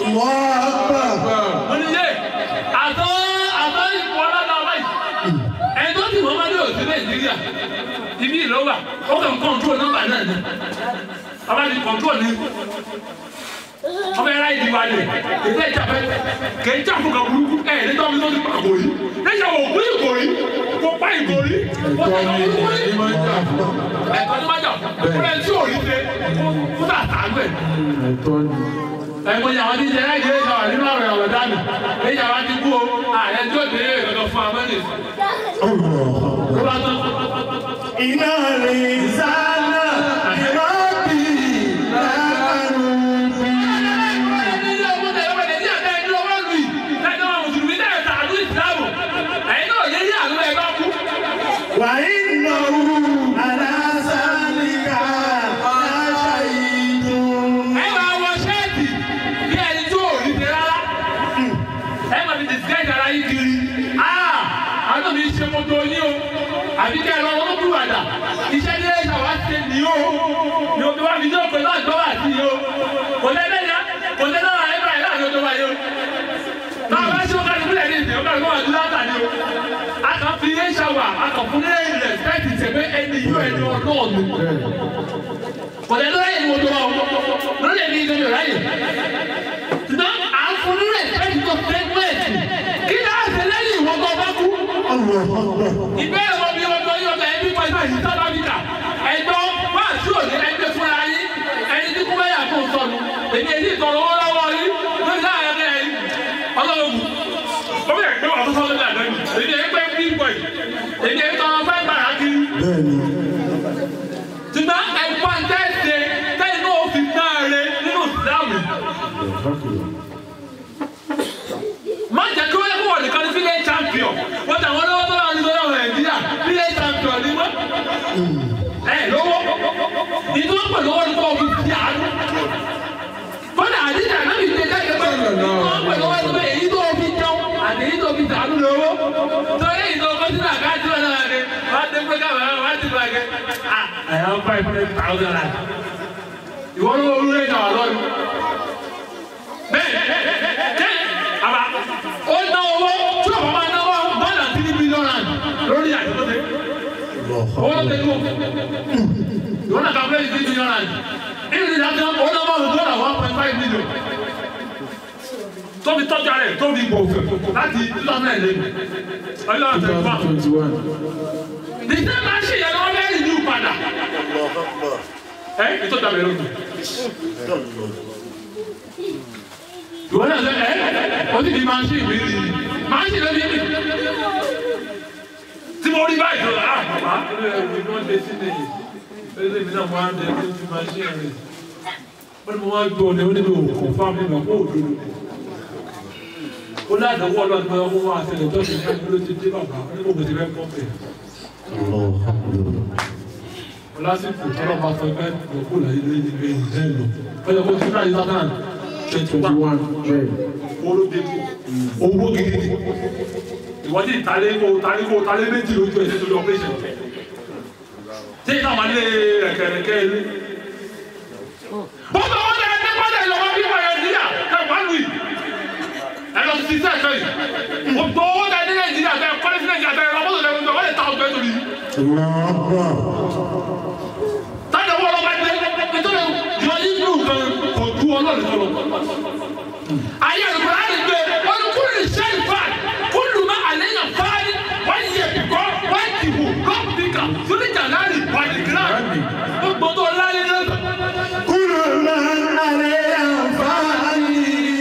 mo ní yé àtọ́ àtọ́ ìfọ̀ ọlọ́dọ̀ ọba yìí ẹni tó ti wọ́n máa dé òsì nàìjíríà ibi ìlọ́wà ó kàn kọ́ńtrol nọ́mbà náà ni ọba ti kọ́ńtrol ní ọba ẹ̀rá ìdí wa lè ètò ìjà fẹ́ kèé jà fún kan burúkú ẹ̀ ní tọ́bi tó ti pa àgòrí lẹ́yìn àwọn òkú ìgòrí kò pa ìgòrí kò tẹ̀ lọ́ burúkú ní ní máa ń jà fún ẹ̀kọ́ ní májà fúnra ẹ̀ tí ò rí ṣe fún àtàlù ẹ̀. ẹ̀tọ́ ni. ẹ̀mọ ni àwọn tí ń jẹ láì jẹ́ ìjọba nínú ọ̀rọ̀ ọ̀rọ̀ dánù èyí àwọn ti kú o ààrẹ tí ó dé ìrọ̀lọ́ fún amẹ́lẹ̀ ló bá tán. iná lè sáná ìrọ́bì láàrú. ilé ọmọ tẹ̀lé ọmọ tẹ̀lé àtẹ ẹni ọwọ́ lù yìí lẹ́jọ́ àwọn mùsùlùmí náà ta àlù ìsìlámù ẹ̀yin náà yé yé àlù ẹ̀ bá kú. wà ìnáwó alásàlìkà láṣà ìdùn. ẹ máa wọ ṣẹ́ẹ̀tì bí ẹni tí ò rí ṣe rárá ẹ máa fi disguise ara yín kiri ah àánú mi ṣe mọ́tò yín o àbí kẹ́ ẹ lọ wọ́n kúrò àdá iṣẹ́ ní ẹ̀ṣà wá ṣe ní o ní omi wá fi ní òpè náà gbọ́ wá sí i o kò lẹ́ lẹ́yà kò lẹ́ lọ́wọ́ ẹ̀ báyìí láàrin ọjọ́ wáyé o náà bá ṣe ó kárí fúlẹ̀ ní ìsìn ó kárí fún àdúrà àtà ni o a kàn fi ẹ̀ṣà wà a kàn fún ní respect ìṣẹ̀fẹ́ ẹni yóò ẹni ọlọ́ọ̀nù kò lẹ́ lọ́wọ́ ẹ̀yìn mọ́tò wa o lórí ẹ̀mí ìgbẹ́jọ́ ráyè ṣùgbọ́n à ń fún ní respect tó segment kí ni a ṣe lẹ́yìn ìwọ́n tó bá kú ìbéèrè wọn bí ọjọ́ yóò bẹ ẹbí pẹ̀lú ẹ̀yìn South Africa ẹ̀gbọ́ wá sí òní ẹgbẹ́ fúnra yín ẹni tí kú bẹ́yà fún sọnù èmi èyí ìtọ̀rọ̀ owó lọ́wọ́ yín lórí láàrin ẹgbẹ́ yín ọlọ́run kù ó bẹ̀rẹ̀ pé wà tó sọ́dọ̀ ní àná yìí èmi èyí pé bí pọ̀ yìí èmi èyí tọrọ fẹ́ gbàrà kiri. ṣùgbọ́n ẹ̀pọ̀ ń tẹ́sẹ̀ tẹ́yìn náà ó fi náà rẹ nínú ìsìlámù má jẹ́ kí wọ́n yẹ kó wọ̀ nìkan ní village champion wọ́n tà wọ́n lọ́wọ́ tó lọ́wọ́ nítorí ọ̀rọ̀ nàìjíríà village champion ni wọ́n. ẹ lówó ìdí wọ́n pè lówó ní kó o fi ti àánú. kódà àdìsí àná mi ṣe jáde pé ìdí wọ́n pè lówó ní pé èyí tó o fi jẹun àti èyí tó o fi tàánú lówó. torí èyí tó o kọ́ sínú àkáàtì wọn náà ni wọ́n á dé pé káwọn wọ́n á ti bá gẹ́. I have five hundred thousand naira. ìwọ́n ló wọlé ìjà wà lọ́nu. bẹ́ẹ̀ bẹ́ẹ̀ àbá ó ná owó tí o bá máa náwó more than three million rand lórí àjọpọ̀tẹ́ owó ló tẹ̀lé o ìwọ náà kàwé three million rand ìlú ní ìdájọ́ ó ná owó tó náà one point five million tóbi tọ́jú ara ẹ̀ tóbi gbòòfò láti two thousand and eleven ọjọ́ twenty one 2021. the same machine yẹn lọ́wọ́ bẹ́ẹ̀ renew padà ẹ ìtọ́jú abẹ́rẹ́ òkú ìwọ náà sẹ ẹ o ti di machine mi rí machine ló di mi tí mo rí báyìí tó ah bàbá ẹ ẹ wọ́n dé sí lẹ́yìn ẹ lè mi náà mo á dé sí machine rẹ wọ́n ní mo máa gbọ́ ọ ní oníbi òkú fáwọn mi mọ̀ kó o dúró ó ládàáwọ́ ọlọ́run pé ọmọ wa àtẹlẹ tó ti fẹ́ ló ti dé bàbá ní mo kò ti fẹ́ kọ́ bẹ̀. lásìkò tọ́lọ́ máa sọ pé òkú là ilé ní ilé ìjẹ́ lọ ọjọ́ kó ti ráyè sátán twenty one 21. Bẹ́ẹ̀. olóde owó gidi ìwọ́n ti talé kó talé kó talé méjì lójú ẹ̀ nítorí operation tí ìta wà lé ẹ̀kẹ̀rẹ̀kẹ̀ ilé. bọ́sọ̀ wọn lè ní pàdé ìlọ́wọ́ bí wọ́n yẹn níyà ẹ̀ wá lù yìí ẹ lọ sí sẹ́ẹ̀ kẹ́ yìí o tó owó tẹ ní nàìjíríà tẹ kọ́lé sí nàìjíríà tẹ ọmọdé tẹ ọmọdé wọ́n lè ta ọgbẹ́ torí. tájà wọ́n lọ́ba dé nítorí yọ ibú kan kò ju ọlọ́run tó lọ. ayé àlùkò láti gbé wọn ni kúlù iṣẹ́ ìfà kúlù má àléyàn fáyé wọ́n yẹ kíkọ́ wọ́n ti wù lọ́pìkà sóríjà láàrin ìwádìí gíláàsì gbogbo tó láyé náà. kúrò máa ń alẹ́ àǹfààní.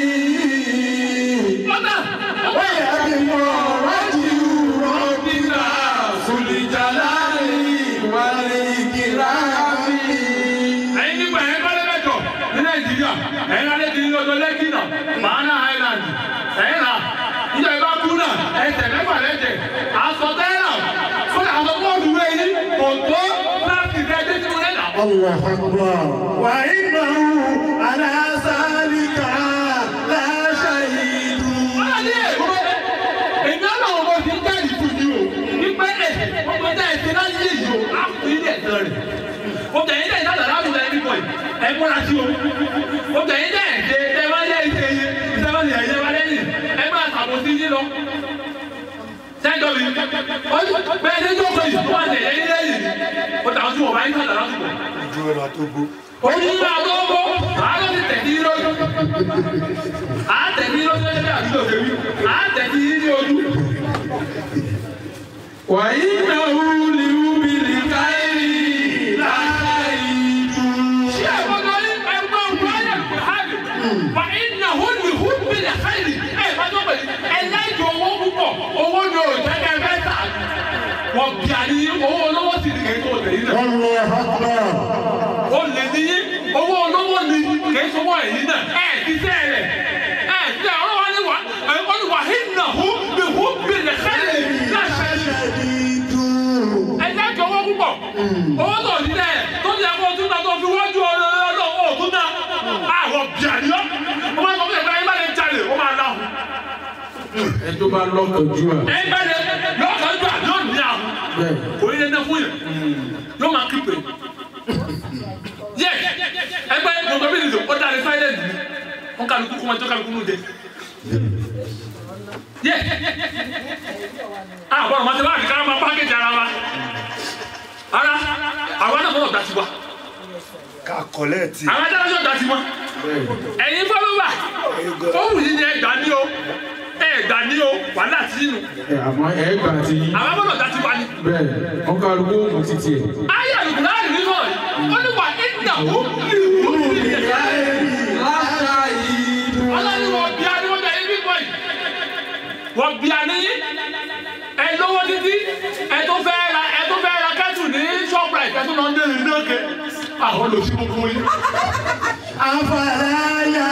ọ̀nà wáyà bí mo rájú rọ́bìnà sùlìjàláì wálé kìláàmì. ẹ̀yin nígbà yẹn kọ́lé mẹ́jọ ní nàìjíríà ẹ̀yin alẹ́ kiri lọ́jọ́ lẹ́kì náà mahana island ẹ̀yin náà níjọ ìbá kú náà ẹsẹ̀ mẹ́fà lẹ́jẹ̀ aṣọ tẹ́lá fún àwọn bọ́ọ̀lù rẹ̀ yìí kò tó láti rẹ̀ dé sínú الله أكبر وإنه على ذلك لا شهيد ọlọ́dẹ èkó èmi ọlọ́run mo fi ń jáde fún yìí o wípé ẹ̀ ọmọ ẹ̀dá ẹ̀sẹ̀ náà yé yìí o á fún ilé ẹ̀sán rẹ̀ o tẹ̀yìn tẹ̀yìn náà lọ́la àbúrò ẹni pọ̀ yìí ẹ̀ múra sí o o tẹ̀yìn tẹ̀yìn ṣe ẹ máa yẹ ìṣe yẹ ìṣe máa yẹ ẹ̀yẹ wa lẹ́yìn ẹ máa ṣàbòsí yín lọ. sẹ́ńtọ̀ mi bẹ́ẹ̀ ní tó kọ yìí wọ́n tẹ̀yẹ yín lẹ́yìn o tàwọn tí wọ́n bá yín sàlẹ̀ lásìkò. ojú ẹ̀rọ tó gbó. Onígbà tó ń bọ̀, àárọ̀ ti tẹ̀sí lójú. À á tẹ̀sí lójú ẹgbẹ́ àdúgbò tèmi. À á tẹ̀sí ní ojú. wàyí náà wúlì wúbìlì káyìrì láṣáìdù. Ṣé àgbọ̀dọ̀ yín ẹgbẹ́ òkú ayé kò hàbì? Wà iná húlì húbìlì káyìrì. Ẹ bá tó pẹ̀lú ẹlẹ́jọ owó púpọ̀. Owó ni ò jẹ́kẹ́ fẹ́ tà. Wọ́n bí àní owó olówó sì ní kékeré òtẹ̀ yìí náà. الله أكبر Ó lè ní owó olówó ni kìí sọwọ́ ẹ̀yìn náà. Ẹ ti sẹ́ rẹ̀. Ẹ ti sẹ́ ọ̀rọ̀ wa ni wà ẹ̀kọ́ ni wà iná húbìlì húbìlì káyìrì láṣẹ شهيد ẹ̀jẹ̀ jọ owó púpọ̀ owó tó ní dẹ̀ tó ní ẹ̀kọ́ tún náà tó fi wájú ọlọ́ọ̀lọ́ òtún náà àwọn bíàdìọ́ wọ́n máa sọ fún ẹ̀ka ẹ̀ka lè jalè ó máa láhùn ẹ tó bá lọ́kànjú à. ẹ̀ka lè lọ́kàn gbà yóò ní àhùn bẹ́ẹ̀ kò ní lẹ́nà fún yẹn yóò máa kí pé yẹ ẹgbẹ́ gbogbo bí nìyẹn ó dáre silent ni wọ́n kálukú kó máa tó kálukú nù jẹ yẹ àwọn ọmọ tí wọ́n àti ká máa pákéjì ara wa ara àwa náà mọ̀ ọ̀dà tiwa ká kọ̀lẹ́ẹ̀tì. àwọn adájọ́ ọ̀dà tiwa ẹ̀yin fọlọ́wà ó wù yín ní ẹgbà ní o ẹgbà ní o wàhálà tí nù ẹ àmọ́ ẹ gbà tí àwọn abọ́dọ̀ ọ̀dà tiwa ni. bẹ́ẹ̀ wọ́n kálukú òun títí ẹ̀. ayé àlùkò láàrin nínú ọ̀ ó ní wà ìdààmú ìlú ìlú láṣáìdù. ọlọ́ni wọ́n bí a ní wọ́n jẹ́ ibi bọ́ì wọ́n bí a ní ẹ lówó títí ẹ tó fẹ́ ra ẹ tó fẹ́ ra kẹ́tù ní shoprite ẹ tó lọ ń dé ìlú òkè àwọn olùsí gbogbo yìí. أفلا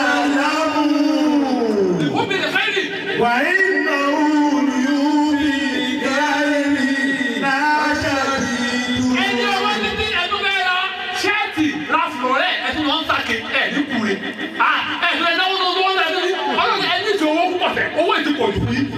يعلمون ó bí lè fẹ́ nì. وإنه ليولي لا شهيد ẹni ọwọ́ títí ẹ tó fẹ́ ra ṣẹ́ẹ̀tì ra florẹ́ ẹ tó lọ ń sàkè ẹ ní kure ẹ tó ẹ náwó tó wọ́n lọ sí ọlọ́run ẹ ní ti owó púpọ̀ tẹ owó ètò pọ̀ jù yìí.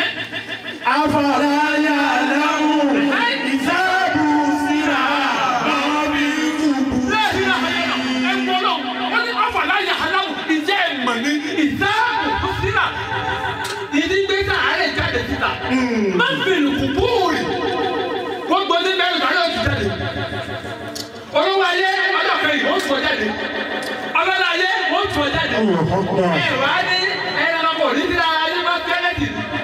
أفلا يعلمون إذا بوسر ما بالقبور lẹ́yìn náà ẹ ń gbọ́ náà wọ́n ní afàlà yà hàlámù ìjẹ́ ẹ̀mọ̀ ní ìdáàbò sílà ìdígbésà àárẹ̀ jáde síta máa ń bèrè kù bóòrì wọ́n gbọ́ ní mẹ́rin tàbí ọ̀tún jáde olówó ayé ọjọ́ kẹyìn wọ́n tún ọ jáde ọlọ́lá ayé wọ́n tún ọ jáde الله أكبر ẹ wá ní ẹranko ní ti ara yín máa kẹ́lẹ́tì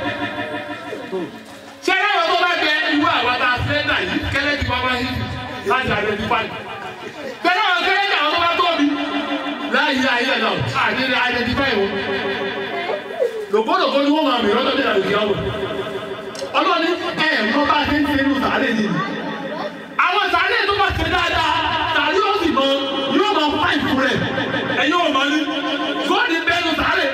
ṣé ẹ̀rọ tó bá gbẹ ìwé àwọn tá a fẹ́ dà yìí kẹ́lẹ́tì bá wá yìí láti àdé ti pa ní. Bẹ́ẹ̀ni àwọn kẹ́lẹ́tì àwọn tó bá tóbi láyé ayé ẹ̀ náà àdé àdé ti pa ìwọ. Lògbòdògbò ni wọ́n máa mìíràn lọ́dọ̀ ìdàlù ìyá wọn. Ọlọ́ni ẹ̀ mọ bá a ti ń ṣe inú sàárè yìí. Àwọn sàárè tó bá ṣe dáadáa sàárè ó sì mọ yóò máa pa ìfú rẹ̀. Ẹ̀yin ò mọ̀ ní. Góòdì bẹ́ẹ̀nu sàárè.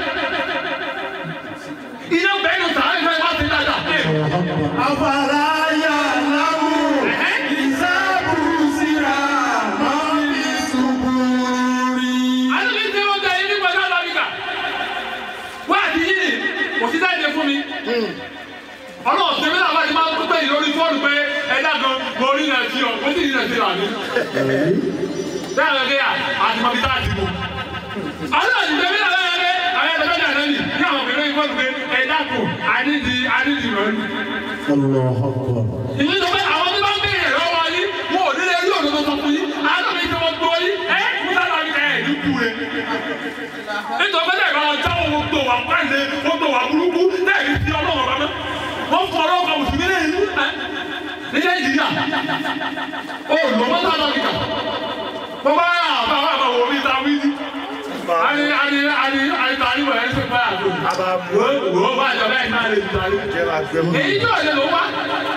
Iná bẹ́ẹ̀nu sàárè fẹ́ wá sí dáadáa. أفلا يعلمون إذا بوسر ما بالقبور Àlọ́ mi ṣe wọ́n jẹ́ ẹni pẹ̀lú àlàbíkà. Wá àti yìí kò sí dáìdé fún mi. Ọlọ́run ṣe mí náà wá ti máa ń pípé yìí lórí fóònù pé ẹ̀dá gan mo rí náà sí ọ, mo sì rí náà sí àná. Bẹ́ẹ̀ lọ gẹ́yà àti mọ̀bí tá a ti mú. Ọlọ́run ṣe mí náà lọ́yọ̀ pé àwọn ẹ̀dá mẹ́ta náà nì ní àwọn obìnrin yìí fóònù pé ẹ̀dá kù àníjì àníjì rẹ̀ ní. الله أكبر Ìlú sọ pé àwọn tí bá ń béèrè lọ́wọ́ yín, wọn ò nílé rí òdodo sọ fún yín. Àádọ́ mi ti wọ́n gbọ́ yín, ẹ́ Musa lọ ní ẹ̀ ní kú rẹ̀. Nítorí pé tẹ̀gbọ́n wọn jáwọ́ wọn gbọ́ wà pàṣẹ, wọn gbọ́ wà burúkú, tẹ̀gbọ́n ti ọlọ́wọ́ bàbá. Wọ́n fọ ọlọ́wọ́ mùsùlùmí lé ìlú ẹ́ ní Nàìjíríà. Ó lọ Musa lọ níkà. Mo bá yà àbá wà bá wò mí ta wí ní. Ani ani ani ani ta ni wọ̀ ẹ́ sẹ́ fẹ́ àgbo. Àbá mú Wo wo bá jọ bẹ́ẹ̀ náà lè ta ni jẹ́ máa gbẹ mọ́. èyí tó lè lò wá.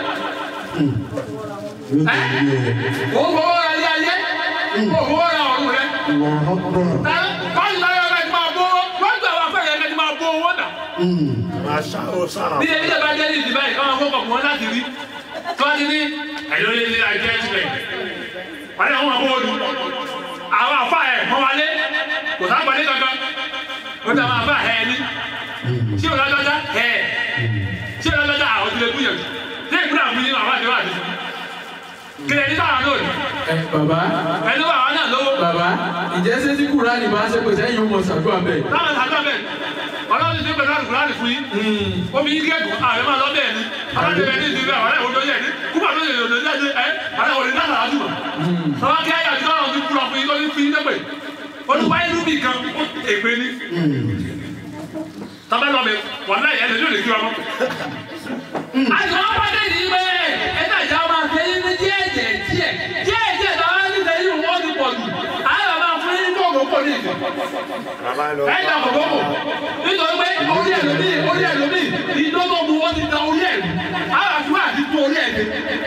ẹ o fowó ra ilé ayé o fowó ra ọ̀run rẹ. الله أكبر ẹ báyìí láyé ọ̀rẹ́ ti máa bó wọ́n gbà wá fẹ́rẹ̀ ẹ̀kẹ́ ti máa bó owó dà. Máa ṣá ó sára. bí ẹni tẹ́ bá jẹ́ ní ìdìbò yìí káwọn fọ́kọ̀ fún wọn láti rí tí wọ́n ti ní ẹ̀yọ́ lé ní àjẹ́ ẹ̀sìn wọ́n ní àwọn ọmọ òdu àwọn afa ẹ̀ mọ́ wálé kò sáà gbalẹ̀ kankan ó ti àwọn afa ẹ̀ ní tí o lọ́jọ́já ẹ̀ tí o lọ́jọ́já àwọn ti lè gbìyànjú tí èkúrò àwọn yìí àwọn àti wà ní kílẹ̀ ní sáà lónìí ẹ bàbá ẹni wà wọn náà lówó bàbá ìjẹ́ ṣé tí kúránì máa ṣe pèsè ẹ̀yìn ọmọ ṣàdúrà bẹ́ẹ̀. táwọn àgbà bẹ́ẹ̀ ọlọ́run ti pẹ̀lú àlùkò láti fún yín omi yín kẹ́kọ̀ọ́ ààrẹ máa lọ bẹ́ẹ̀ ni aláǹdẹ bẹ́ẹ̀ ní ìdílé àwọn ẹ̀wọ̀n tó yẹ ní kúpà tó yẹ lòdì jáde ẹ àwọn ẹ̀wọ̀n ní náà lájú mọ̀ sọ́wọ́n kí ayé àti ọlọ́run ti kúrò fún yín lórí fún yín lẹ́pẹ̀ olùkọ́ inú bì kan èpè ni tọ́bẹ̀ lọ́mẹ wà láyé ẹ̀ lórí kí ọmọ. àti wọn bá dé ní ibẹ̀ ẹ̀ka ìjà máa fẹ́ yín ní díẹ̀ díẹ̀ díẹ̀ díẹ̀ díẹ̀ tó wá ní sẹ́yìn wọ́n ti pọ̀ jù àwọn máa fún yín ní kókó ní ìsìn bàbá lọ ẹ dà kọ̀kọ́kọ̀ nítorí pé orí ẹ̀ lómi orí ẹ̀ lómi ìdókòwò bu wọ́n ti da orí ẹ̀ lù àwọn àfúrà àti tún orí ẹ̀ dé.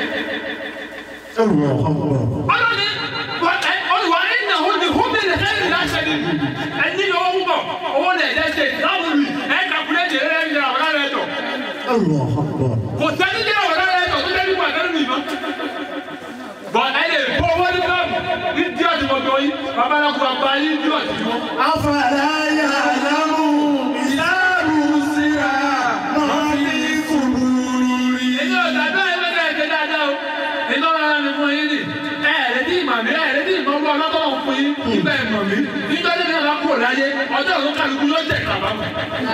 الله أكبر ọlọ́ni olùwà nínú àwọn ní hómi lè fẹ́ ìrìn láṣẹ ni ẹni ní owó púpọ̀ owó lè dẹ́sẹ̀ láwọn olù ẹ̀ kàkúlẹ̀ jẹ́ ẹ̀rẹ́ ìrìn àwọn ará rẹ̀ tọ̀ الله أكبر kò sẹ́ni jẹ́ àwọn ará rẹ̀ tọ̀ tó dẹ́nu wà lẹ́nu ìmọ̀. bọ̀ ẹ lè kó owó ní bọ́ọ̀mù ní díọ̀tì mọ̀tò yìí babaláwo àgbà yìí díọ̀tì wọn. أفلا يعلم إذا بصر ما في قبور èmi ò dàgbà ẹgbẹ́ ẹ̀jẹ̀ dáadáa o iná rárá mi fún yín ni ẹ ẹ̀rẹ́ tí ìmọ̀ mi ẹ̀rẹ́ tí ìmọ̀ ọgbọ́n ọlọ́tọ̀ fún yín nígbà ìmọ̀ mi níjọ́ tí mi náà bá kúrò láyé ọjọ́ òun kálukú ló jẹ̀ kàbá mọ̀.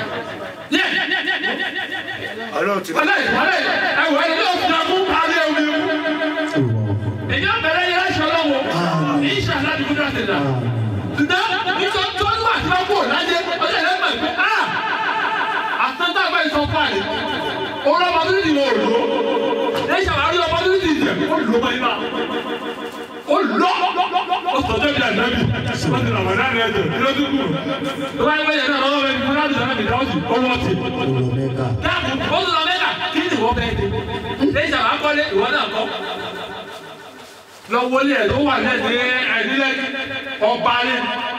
ọlọ́run ti wọlé wọlé ẹwọ ẹni yóò fi ọkú parí omi mú. الله èyí ọ̀bẹ̀rẹ̀ yẹn láṣọ lọ́wọ́ èyí ṣàlá ti kúndà sí dà. ṣùgbọ́n nítorí tó ń wà tí wọ́n kúrò láyé ọjọ́ ìlẹ́ mọ̀ pé a àtúntà àgbà ìsọ̀kọ́ àlè òun ọmọ tó ti wọ̀ òòlù èyí ṣàwárí ọmọ tó ti jẹ ó lò mọ́ ibà ó lọ ó sọjọ́ bí ànábì ó ti ràwọ̀ náà rẹ̀ jẹ̀ ló dúkù tó bá yẹ wẹ́yẹ náà lọ́wọ́ bẹ́ẹ̀ ní fúnra bìtẹ́ náà bìtẹ́ ó sì ó wọ́ ti أولئك dáàbò ó tún lọ mẹ́ta kí ni ìwọ bẹ́ẹ̀ dé lẹ́yìn àwọn akọ́lé ìwọ náà kọ́ lọ wọlé ẹ̀ tó wà lẹ́sẹ̀ ẹ̀dílẹ̀ ọbalẹ̀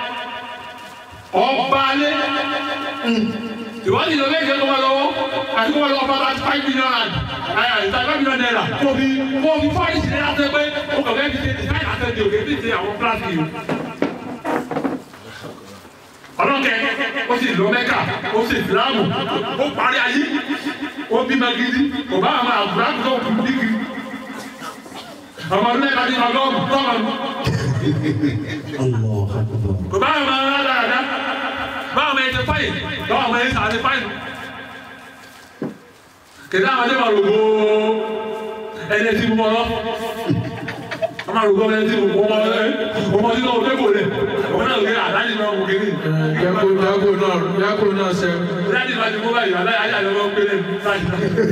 ọbalẹ̀ ìwádìí lọ méje tó wà lọ́wọ́ àti wọ́n lọ bá láti five million rand ẹ̀ five million naira kò fi kò fi fọ́ọ̀lì sí láti pé o kò fẹ́ fi ṣe design àtẹ̀dẹ̀ òkè fi ṣe àwọn plastic yìí ọlọ́kẹ́ ó sì lọ mẹ́kà ó sì fìlàmù ó parí ayé ó bímọ gidi kò bá àwọn àbúrò tó kù dígí ọmọ ọdún mẹ́ta ní ọgọ́rùn tọ́mọ الله أكبر kò bá àwọn ará dáadáa bá àwọn ẹ̀jẹ̀ fáyì bá àwọn ẹ̀jẹ̀ sàárẹ̀ fáyì kìdá àwọn ẹ̀jẹ̀ máa rògbò ẹ̀jẹ̀ tí mo mọ̀ lọ ọmọ rògbò ẹ̀jẹ̀ tí mo mọ̀ lọ ọmọ tí náà ò dẹ́kọ̀ lẹ̀ ọmọ náà lè àdáyé náà wò kéde. Yago yago náà yago náà ṣe. Láti máa ti mú báyìí, aláì ajá ló ń gbélé láti.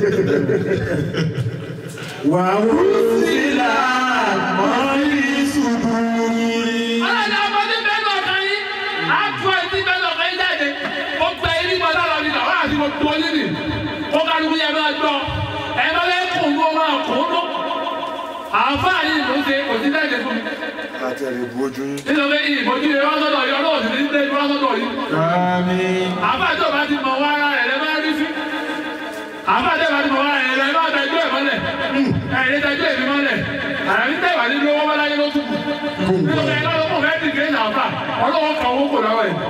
وأرسل ما في صدور Ọlọ́dẹ ọmọdé bẹ́ẹ̀ lọ kan yín, á tú ẹtí bẹ́ẹ̀ lọ kan yín jáde. Ó gba eré mọ́ lára mi náà, wọ́n àti mo tó yín nì. Ó kálukú yẹn máa gbọ́. Ẹ bá fẹ́ kùn ló máa kùn ló. Àǹfààní ló ṣe kò sí lẹ́ẹ̀dẹ̀ fún mi. àti ẹ̀rẹ̀ bu ojú yín Nítorí ìbòjú rẹ̀ wá sọ́dọ̀ yọ lọ́wọ́ sí ní ilé ìwá sọ́dọ̀ yìí. Àmín. Àǹfààní tó bá ti mọ̀ wá ara rẹ̀ lẹ́ máa rí sí. Àǹfààní tó bá ti mọ̀ wá ara rẹ̀ lẹ́ máa tẹ́jú ẹ̀ mọ́lẹ̀. Ẹ̀yin tẹ́jú èmi mọ́lẹ̀. Àyàfi tẹ́wà nínú owó wọ́n láyé ló tún kù. Nítorí ẹ̀ lọ́wọ́ fẹ́ ti gé ìyàwó ọlọ́wọ́ kan owó kò lọ́wọ́ ẹ̀.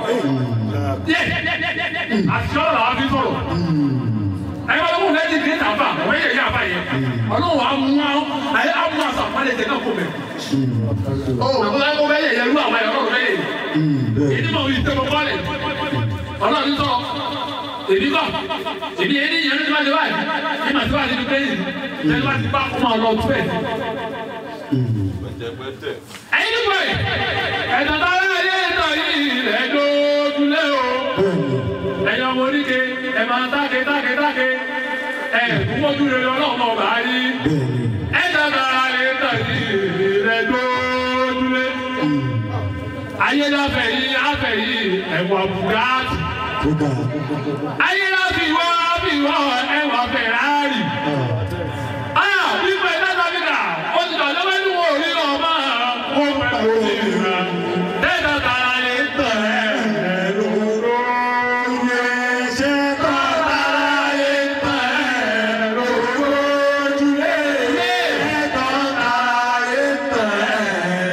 Àti ọ̀rọ̀ làwọn fi sọ̀rọ̀. Ẹ̀yin ọlọ́wọ́ fẹ́ ti gé ìyàwó àwọn ẹ̀yẹ yàrá yẹn. Ọlọ́wọ́ á mú àwọn ayé á mú àṣà àpálẹ̀ tẹ̀ náà kó bẹ̀. Ọ̀rọ̀ kó bẹ́ yẹ yẹ lú àwọn ẹ̀rọ bẹ́ yẹ. Èdè mọ̀ wí tẹ́mọ̀ bọ́ọ̀lẹ̀. Ọlọ́run sọ èmi kọ́ èmi yẹn ní ìyẹn ní ìwádìí wáyé ní màtí wáyé ní pẹ́yì ní ìwádìí bá kó máa lọ tó ẹ̀. Ẹyin ní pẹ́ ẹ̀dá bá rẹ̀ yé ẹ̀dá yìí rẹ̀ dójúlé o. Ẹ̀yin ọmọ oníke ẹ̀ máa táke táke táke ẹ̀ kúkọ́jú rẹ̀ ọlọ́run ọba yìí. Ẹ̀dá bá rẹ̀ ẹ̀dá yìí rẹ̀ dójúlé. Ayé láfẹ̀ yìí láfẹ̀ yìí ẹ̀wà bùgátì. Kódà Ayé láfi wá fi wá ẹ̀wà Fẹ̀rárì. Ah, wípé dáadáa nígbà, ó ti dọ̀ lọ́wọ́ ní wo orí ọmọ ó pẹ̀lú ìrìnà. Dẹ́gbà tara lè tẹ̀ ẹ́ lóró. ṣe Tara lè tẹ̀ ẹ́ lóró. ojúlé ẹ̀tọ́ ayé tẹ̀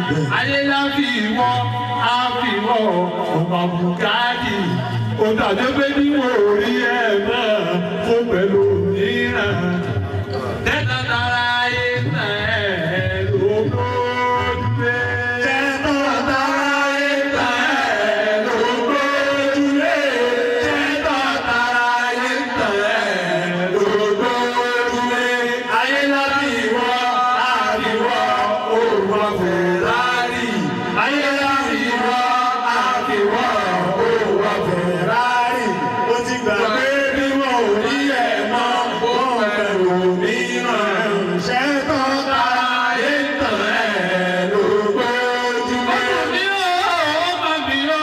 ayé láfi ìwọ àfi ìwọ ọmọ bùkátì ó dàbí pé bí wọn ò rí ẹ mọ́ fún pẹ̀lú mìíràn tẹ́tà tara ayé tẹ̀ ẹ́ lóko dúpẹ́. tẹ́tà tara ayé tẹ̀ ẹ́ lóko dúpẹ́. tẹ́tà tara ayé tẹ̀ ẹ́ lóko dúpẹ́. ayé láti ìwọ àríwọ òwò fẹ̀rari. ayé láti ìwọ àríwọ òwò fẹ̀rari. ó ti gbà pé bí wọn ò rí ẹ̀ mọ́ wọn pẹ̀lú mìíràn. ṣẹ́tọ́ tara ayé tẹ̀ ẹ́ lóko dúpẹ́. ọmọ mi ò ọmọ mi ò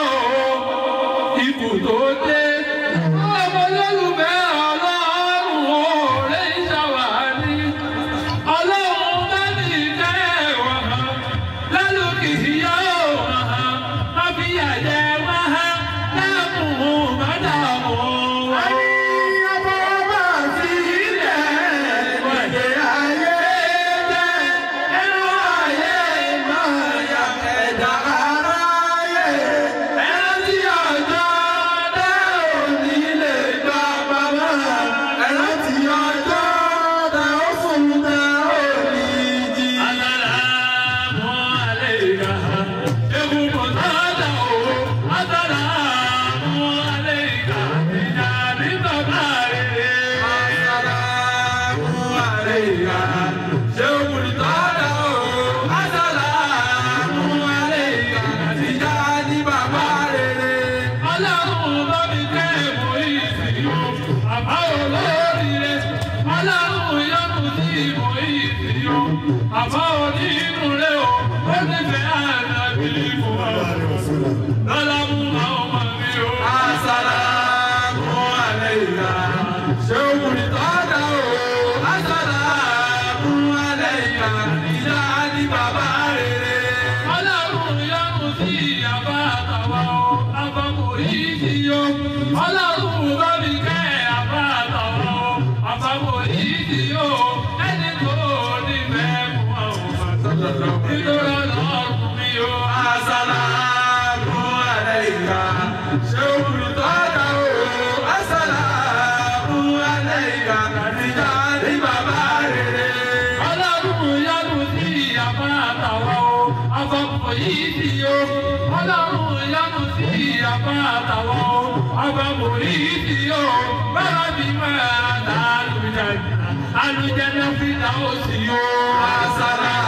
ikú tó dé. ọmọ olólùfẹ́ ọlọ́run ò lè ṣàwárí. ọlọ́run bá ní ìtẹ́ wọn hàn lálùkì yóò hàn má fi àjẹ wọn hàn láàmú má dààmú wọn. ọmọ bá fi ilẹ̀ wọ̀nyẹ ayé jẹ́ ẹnu ayé máa yà ẹ̀dá aráyé. ẹ̀rọ tí ọjọ́ dá òní lè gbà bàbá. ẹ̀rọ tí ọjọ́ dá ó fún dá òní jí. Assalamu alayka. Ewu mọ̀tàdà o. Assalamu alayka. Ìjà ní bàbá rẹ̀. Assalamu alayka. Ewu mọ̀tàdà o. Assalamu alayka. Ìjà ní bàbá rẹ̀. Ọlọ́run bá mi kẹ́ ẹ̀mọ́ ìsìn o. Àbá olórí rẹ̀. Ọlọ́run yọ́nù sí ìmọ̀ ìsìn o. Àbá onínú rẹ̀ o. Ó ti fẹ́ àdàbí fún wa. Lọ́lá mú àwọn ọmọ mi o. Assalamu alayka. Ṣé o kùn ní tọ́jà o? Assalamu alayka. Ìjà ní bàbá rere. Ọlọ́run yọ́nù sí àbá àtàwà o. Àbámọ̀ yìí ti yọ. Ọlọ́run bá mi kẹ́ àbá àtàwà o. Àbámọ̀ yìí ti yọ. Ẹni tó nífẹ̀ẹ́ fún àwọn àtàlọ́. Nítorí ọlọ́run mi o. Assalamu alayka. Ṣé o kùn ní tọ́jà o? Assalamu alayka. Ìjà ní bàbá rere. Ọlọ́run yọ́nù sí àbá àtàwà o. Àbámọ̀ yìí ti yọ. Ọlọ́run yọ́nù sí àbá àtàwà o. Àbámọ̀ yìí ti yọ. Bára mi máa dá àlùjáde. Àlùjáde fi dá òsì o. Assalamu